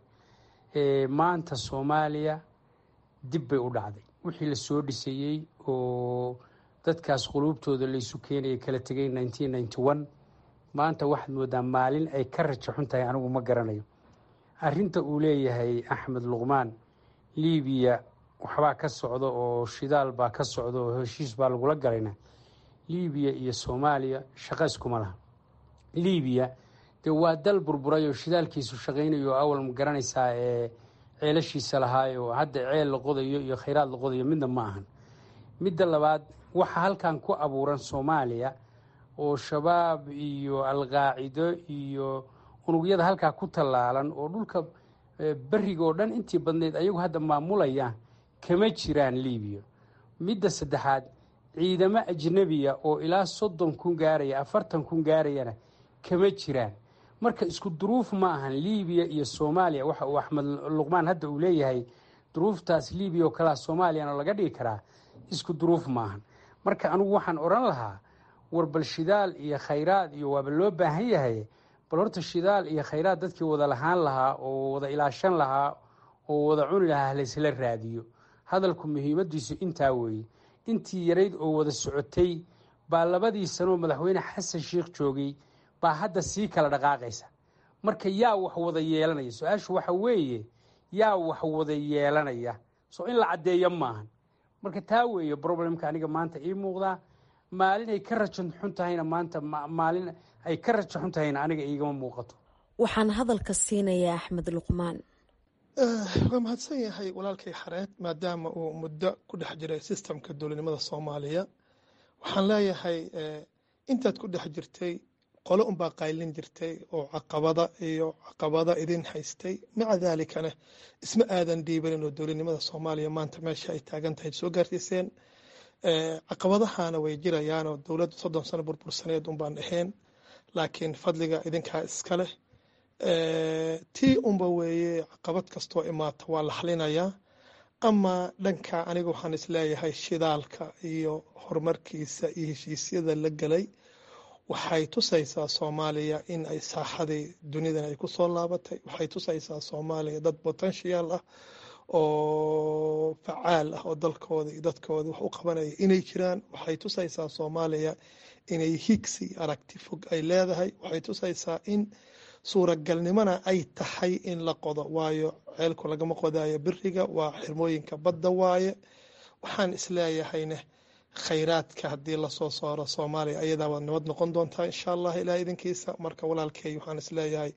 maanta soomaaliya dib bay u dhacday wixii la soo dhisayey oo dadkaas quluubtooda laysu keenaya kala tegay nineteen ninety one maanta waxaad moodaa maalin ay ka raja xun tahay anigu ma garanayo arrinta uu leeyahay axmed luqmaan libiya waxbaa ka socda oo shidaal baa ka socda oo heshiis baa lagula galayna libiya iyo soomaaliya shaqa iskuma laha libiya dee waa dal burburay oo shidaalkiisu shaqaynayo awal ma garanaysaa ee ceelashiisa lahaayo hadda ceel la qodayo iyo khayraad la qodayo midna ma ahan midda labaad waxa halkan ku abuuran soomaaliya oo shabaab iyo alqaacido iyo unugyada halkaa ku tallaalan oo dhulka beriga oo dhan intii badnayd ayagu hadda maamulayaan kama jiraan libiya midda saddexaad ciidamo ajnabiya oo ilaa soddon kun gaaraya afartan kun gaarayana kama jiraan marka isku duruuf ma ahan libiya iyo soomaaliya waxa uu axmed luqmaan hadda uu leeyahay duruuftaas libiya oo kalea soomaaliyana laga dhigi karaa isku duruuf ma ahan marka anigu waxaan odhan lahaa war bal shidaal iyo khayraad iyo waaba loo baahan yahay bal horta shidaal iyo khayraad dadkii wada lahaan lahaa oo wada ilaashan lahaa oo wada cuni lahaa laysla raadiyo hadalku muhiimadiisu intaa weeye intii yarayd oo wada socotay baa labadii sanoo madaxweyne xasan sheikh joogay baa hadda sii kala dhaqaaqaysa marka yaa wax wada yeelanaya su-aashu waxa weeye yaa wax wada yeelanaya soo in la caddeeyo maahan marka taa weeye problemka aniga maanta ii muuqdaa maalin ay ka rajo xun tahayna maanta maalin ay ka rajo xun tahayna aniga iigama muuqato waxaan hadalka siinayaa axmed luqmaan waa mahadsan yahay walaalkay xareed maadaama uu muddo ku dhex jiray sistamka dowladnimada soomaaliya waxaan leeyahay intaad ku dhex jirtay qolo unbaa qaylin jirtay oo caqabada iyo caqabada idin haystay maca daalikana isma aadan dhiibanin oo dowladnimada soomaaliya maanta meesha ay taagan tahay soo gaarsiiseen caqabadahana way jirayaanoo dowladda soddon sano burbursaneed unbaan ahayn laakiin fadliga idinkaa iska leh tii unba weeye caqabad kastoo imaata waa la xalinayaa ama dhanka aniga waxaan isleeyahay shidaalka iyo horumarkiisa iyo heshiisyada la gelay waxay tusaysaa soomaaliya in ay saaxadii dunidan ay kusoo laabatay waxay tusaysaa soomaaliya dad potential ah oo facaal ah oo dalkooda iyo dadkooda wax u qabanaya inay jiraan waxay tusaysaa soomaaliya inay higsi aragti fog ay leedahay waxay tusaysaa in suuragalnimona ay tahay in la qodo waayo ceelku lagama qodayo biriga waa xirmooyinka badda waaye waxaan isleeyahayne khayraadka haddii lasoo saaro soomaaliya ayadaa waad nabad noqon doontaa insha allah ilaah idinkiisa marka walaalkey waxaan isleeyahay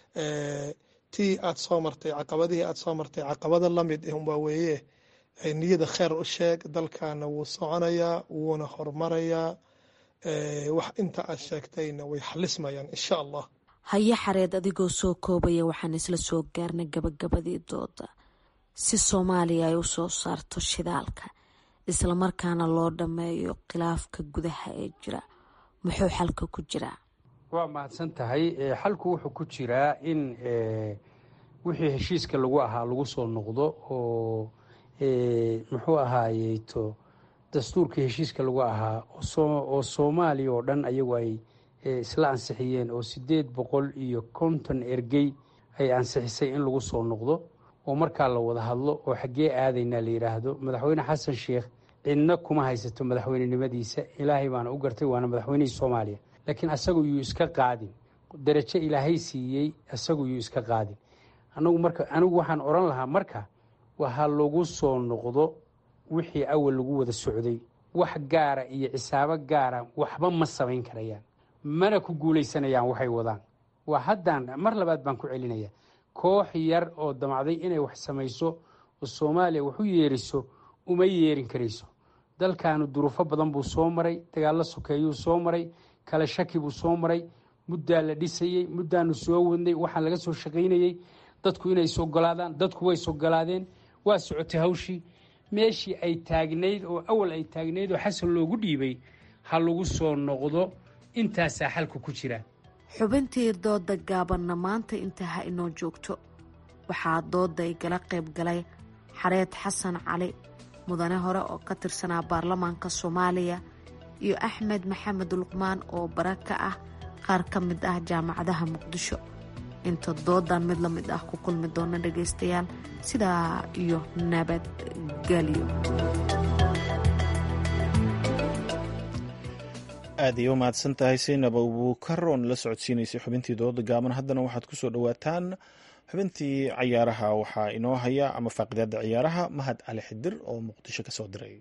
tii aad soo martay caqabadihii aad soo martay caqabada lamid unbaa weeye niyada kheer u sheeg dalkana wuu soconayaa wuuna hormarayaa wax inta aad sheegtayna way xalismayaan insha allah haye xareed adigoo soo koobaya waxaan isla soo gaarnay gabagabadii dooda si soomaaliya ay u soo saarto shidaalka islamarkaana loo dhammeeyo khilaafka gudaha ee jira muxuu xalka ku jiraa waa mahadsan tahay xalku wuxuu ku jiraa in wixii heshiiska lagu ahaa lagu soo noqdo oo muxuu ahaayeyto dastuurkii heshiiska lagu ahaa oo soomaaliya oo dhan ayagu ay isla ansixiyeen oo sideed boqol iyo konton ergey ay ansixisay in lagu soo noqdo oo markaa la wada hadlo oo xaggee aadaynaa la yidhaahdo madaxweyne xasan sheikh cidna kuma haysato madaxweynenimadiisa ilaahay baana u gartay waana madaxweynihii soomaaliya laakiin asagu yuu iska qaadin darajo ilaahay siiyey asagu yuu iska qaadin anagu marka anigu waxaan odhan lahaa marka waha lagu soo noqdo wixii awal lagu wada socday wax gaara iyo cisaabo gaara waxba ma samayn karayaan mana ku guulaysanayaan waxay wadaan waa haddaan mar labaad baan ku celinaya koox yar oo damacday inay wax samayso oo soomaaliya wax u yeeriso uma yeerin karayso dalkaanu duruufo badan buu soo maray dagaallo sokeeyuu soo maray kale shaki buu soo maray muddaa la dhisayey muddaanu soo wadnay waxaan laga soo shaqaynayey dadku inay isogolaadaan dadku way isogolaadeen waa socotay hawshii meeshii ay taagnayd oo awal ay taagnayd oo xasan loogu dhiibay ha lagu soo noqdo intaasaa xalku ku jira xubintii dooda gaabanna maanta intaa ha inoo joogto waxaa dooda igala qayb galay xareed xasan cali mudane hore oo ka tirsanaa baarlamaanka soomaaliya iyo axmed maxamed luqmaan oo bara ka ah qaar ka mid ah jaamacadaha muqdisho inta doodan mid la mid ah ku kulmi doona dhagaystayaal sidaa iyo nabadgelyo aad iyo u mahadsan tahay saynab abuukar oon la socodsiinaysay xubintii dooda gaaban haddana waxaad ku soo dhowaataan xubintii cayaaraha waxaa inoo haya ama faaqidaada ciyaaraha mahad cali xidir oo muqdisho ka soo diray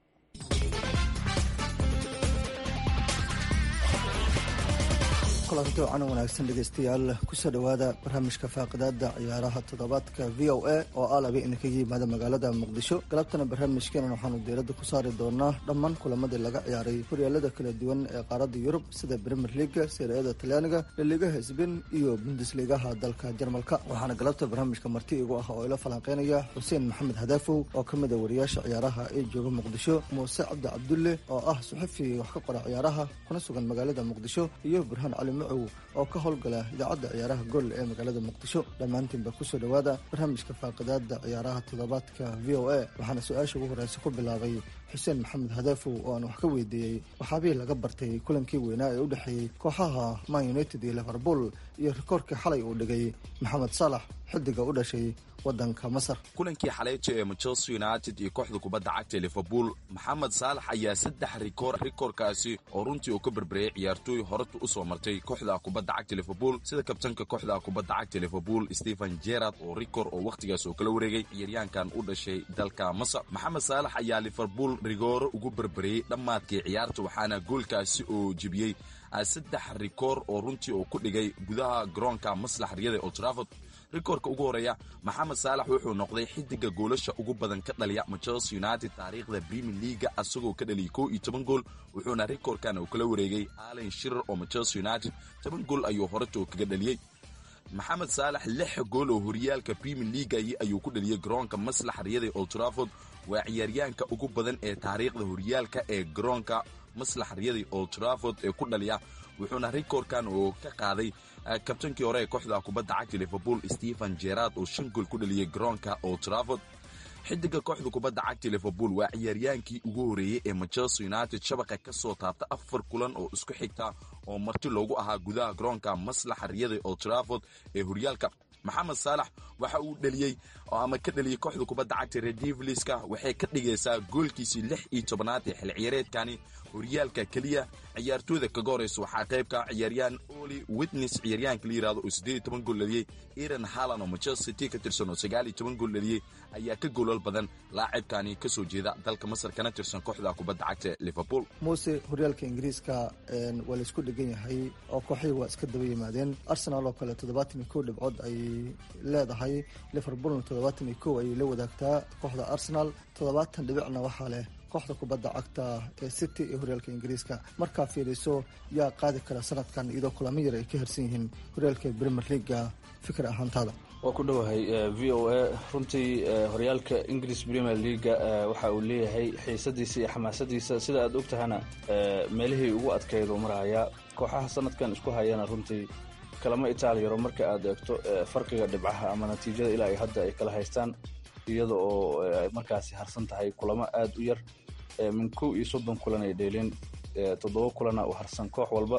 kulanti wacan wanaagsan dhegeystayaal kusoo dhowaada barnaamijka faaqidaada ciyaaraha toddobaadka v o a oo ah laba idinkaga yimaada magaalada muqdisho galabtana barnaamijkeenan waxaanu diiradda ku saari doonaa dhammaan kulamadii laga ciyaaray horyaalada kala duwan ee qaaradda yurub sida premier leaga seeriyada talyaaniga laligaha sbain iyo bundesligaha dalka jarmalka waxaana galabta barnaamijka marti igu ah oo ila falanqeynaya xuseen maxamed hadaafow oo ka mid a wariyaasha ciyaaraha ee jooga muqdisho muuse cabdi cabdulle oo ah suxufi wax ka qora ciyaaraha kuna sugan magaalada muqdisho iyo burhaan cali macow oo ka howlgala idaacadda ciyaaraha gol ee magaalada muqdisho dhammaantiinba kusoo dhowaada barnaamijka faaqidaada ciyaaraha toddobaadka v o a waxaana su-aasha ugu horeysa ku bilaabay xuseen maxamed hadaafow oo aan wax ka weydiiyey waxaabihii laga bartay kulankii weynaa ee u dhexeeyey kooxaha man united iyo liverpool iyo rikoorkii xalay uu dhigay maxamed saalax xidiga u dhashay wadanka masar kulankii xaleejo ee manchester united iyo kooxda kubadda cagta ee liverpool maxamed saalax ayaa saddex rikoor rikoorkaasi oo runtii uu ka berbereyay ciyaartooy horeta u soo martay kooxda kubadda cagta liverpool sida kabtanka kooxda kubadda cagta liverpool stephen gerard oo rikoor oo wakhtigaas oo kala wareegay ciyaaryahankan u dhashay dalka masar maxamed saalax ayaa liverpool rigooro ugu berbereyey dhammaadkii ciyaarta waxaana goolkaasi oo jebiyey saddex rikoor oo runtii uu ku dhigay gudaha garoonka maslax riyada old trafford rikoorka ugu horeeya maxamed saalax wuxuu noqday xidiga goolasha ugu badan ka dhaliya manchester united taariikhda premier leaga asagoo ka dhaliyay kow iyo toban gool wuxuuna rikoorkan uu kala wareegay allen shirer oo manchester united toban gool ayuu horetoo kaga dhaliyey maxamed saalax lix gool oo horyaalka premier leagai ayuu ku dhaliyey garoonka maslax riyada old trafford waa ciyaaryahanka ugu badan ee taariikhda horyaalka ee garoonka maslax riyada old trafford ee ku dhaliya wuxuuna rikoorkan uu ka qaaday kabtankii hore ee kooxda kubadda cagta liverpool stephen gerard oo shan gool ku dhaliyey garoonka old trafford xidiga kooxda kubadda cagta liverpool waa ciyaaryaankii ugu horeeyey ee manchester united shabaqa ka soo taabta afar kulan oo isku xigta oo marti loogu ahaa gudaha garoonka maslaxa riyada old trafford ee horyaalka maxamed saalax waxa uu dheliyey ama ka dheliyey kooxda kubadda cagta redivliska waxay ka dhigaysaa goolkiisii lix iyo tobanaad ee xil ciyaareedkani horyaalka keliya ciyaartooyda kaga horeysa waxaa qaybka ciyaaryaan oli witness ciyaaryaanka la yirahdo oo siddeed iyo toban gool dhaliyey iran halan oo manchester city ka tirsan oo sagaal iyo toban gool dhaliyey ayaa ka goolal badan laacibkani ka soo jeeda dalka masar kana tirsan kooxda kubadda cagta liverpool muuse horyaalka ingiriiska waa la isku dhegan yahay oo kooxihii waa iska daba yimaadeen arsenal oo kale toddobaatan iyo kow dhibcood ay leedahay liverpoolna toddobaatan iyo kow ayay la wadaagtaa kooxda arsenal toddobaatan dhibicna waxaa leh kooxda kubadda cagta ee city ee horyaalka ingiriiska markaa fiiriso yaa qaadi kara sanadkan iyadoo kulamo yar ay ka harsan yihiin horyaalka premier leaga fikir ahaantaada waa ku dhowahay v o a runtii horyaalka ingiriis premier leaga waxa uu leeyahay xiisadiisa iyo xamaasadiisa sida aad og tahana meelihii ugu adkeyd uu marahayaa kooxaha sanadkan isku hayana runtii kalama itaaliyaro marka aad eegto farqiga dhibcaha ama natiijada ilaa ay hadda ay kala haystaan iyada oo ay markaasi harsan tahay kulamo aad u yar min kow iyo soddon kulan ay dheeleen toddoba kulana uu harsan koox walba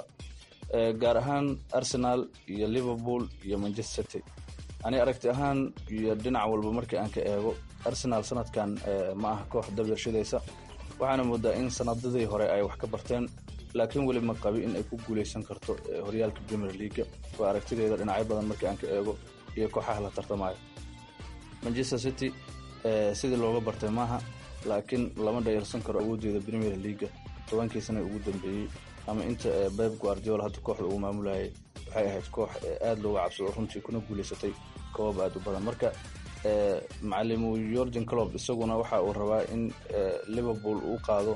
gaar ahaan arsenal iyo liverpool iyo manchester city ani aragti ahaan iyo dhinac walba markii aan ka eego arsenal sanadkan ma aha koox dabyarshadaysa waxaana moodaa in sanadadii hore ay wax ka barteen laakiin weli ma qabi in ay ku guuleysan karto horyaalka premier leaga waa aragtideeda dhinacyo badan markii aan ka eego iyo kooxaha la tartamayo manchester city sidii looga bartay maaha laakiin lama dhayalsan karo awooddeeda premier leaga tobankii sana ugu dambeeyey ama inta beb guardiola hadda kooxda uu maamulayay waxay ahayd koox aad looga cabsado runtii kuna guuleysatay koobab aad u badan marka macalimu yorgen clob isaguna waxa uu rabaa in liverpool uu qaado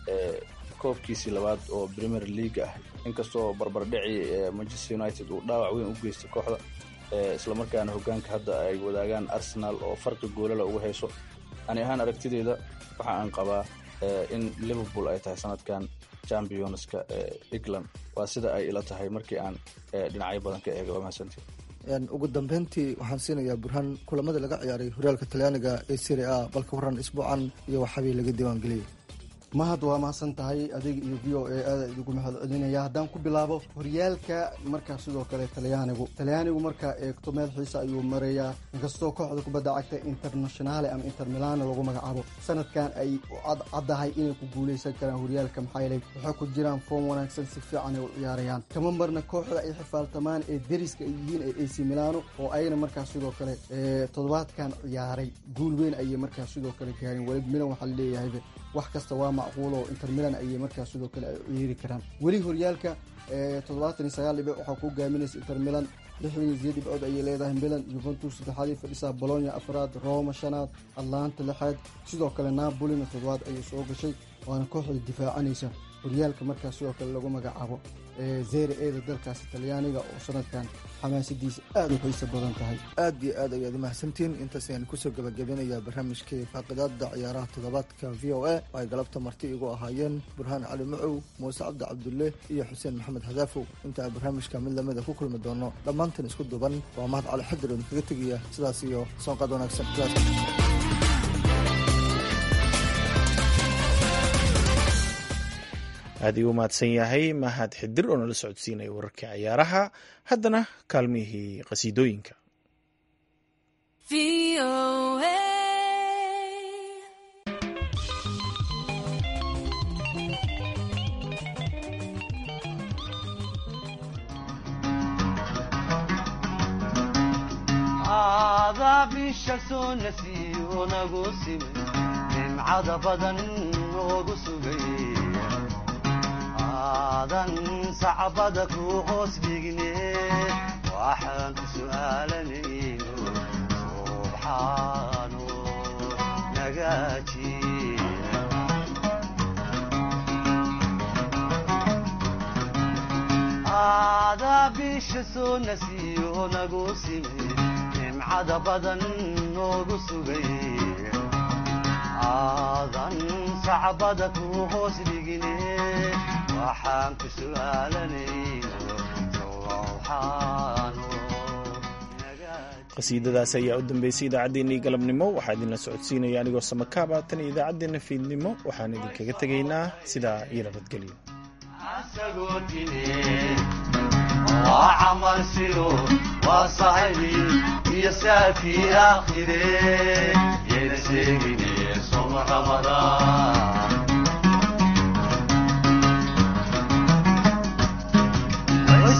koobkiisii labaad oo premier league ah inkastoo barbardhici manchester united uu dhaawac weyn u geystay kooxda islamarkaana hogaanka hadda ay wadaagaan arsenal oo farqi goolala uga hayso ani ahaan aragtideeda waxa aan qabaa in liverpool ay tahay sanadkan championska england waa sida ay ila tahay markii aan dhinacyo badan ka eega waa mahadsantii ugu dambeyntii waxaan siinayaa burhaan kulamadii laga ciyaaray horyaalka talyaaniga ee serie a balka waran isbuucan iyo waxabii laga diiwaangeliyey mahad waa mahadsan tahay adiga iyo v o a aada idigu mahad celinaya haddaan ku bilaabo horyaalka markaa sidoo kale talyaanigu talyaanigu markaa eegto meel xiisa ayuu marayaa inkastoo kooxda kubadda cagta internationale ama inter milano lagu magacaabo sanadkan ay caddahay inay ku guuleysan karaan horyaalka maxaa yeelay waxay ku jiraan foom wanaagsan si fiican ay u ciyaarayaan kama marna kooxda ay xifaaltamaan ee deriska ay yihiin ee ac milano oo ayna markaa sidoo kale toddobaadkan ciyaaray guul weyn ayay markaa sidoo kale gaareen weli milan waxaa laleeyahayba wax kasta waa macquul oo inter milan ayay markaa sidoo kale ay ciyaari karaan weli horyaalka toddobaatan iyo sagaal dhibic waxaa ku hogaaminaysa inter milan lixdan iyo sideed dhibcood ayay leedahay milan juventus saddexaadii fadhisaa bolonya afraad roma shanaad atlanta lixaad sidoo kale napolina toddobaad ayay soo gashay waana kooxda difaacanaysa horyaalka markaa sidoo kale lagu magacaabo zere eeda dalkaasi talyaaniga oo sanadkan xamaasadiisa aada u xiiso badan tahay aad iyo aad ayaad umahadsantiin intaas ayaan kusoo gabagabinayaa barnaamijkii faaqidaada ciyaaraha toddobaadka v o a oo ay galabta marti igu ahaayeen burhaan cali macow muuse cabdi cabdulle iyo xuseen maxamed hadaafow inta aan barnaamijka mid lamida ku kulmi doono dhammaantan isku duban waa mahad cali xadir oo idinkaga tegaya sidaas iyo soonqaad wanaagsan aad ii u mahadsan yahay mahad xidir oo nala socodsiinaya wararkii ciyaaraha haddana kaalmihii qasiidooyinka bisha soo nasiyo nagu simay nimcada badan noogu sugay aadan sacbada ku hoos dhigne waxaan ku su'aalanayno subxaanu nagaaji aadaa bisha soo nasiyo nagu simay nimcada badan noogu sugay aadan sacbada ku hoos dhigine waxaan ku su'aalanayno qasiidadaas ayaa u dambeysay idaacaddeenii galabnimo waxaa idinla socodsiinaya anigoo samakaaba tan iyo idaacaddeenna fiidnimo waxaan idinkaga tegaynaa sidaa iyo nabadgelyo waa camal siro waa sahibi iyo saafii aakhire yeena sheegine soma ramadaan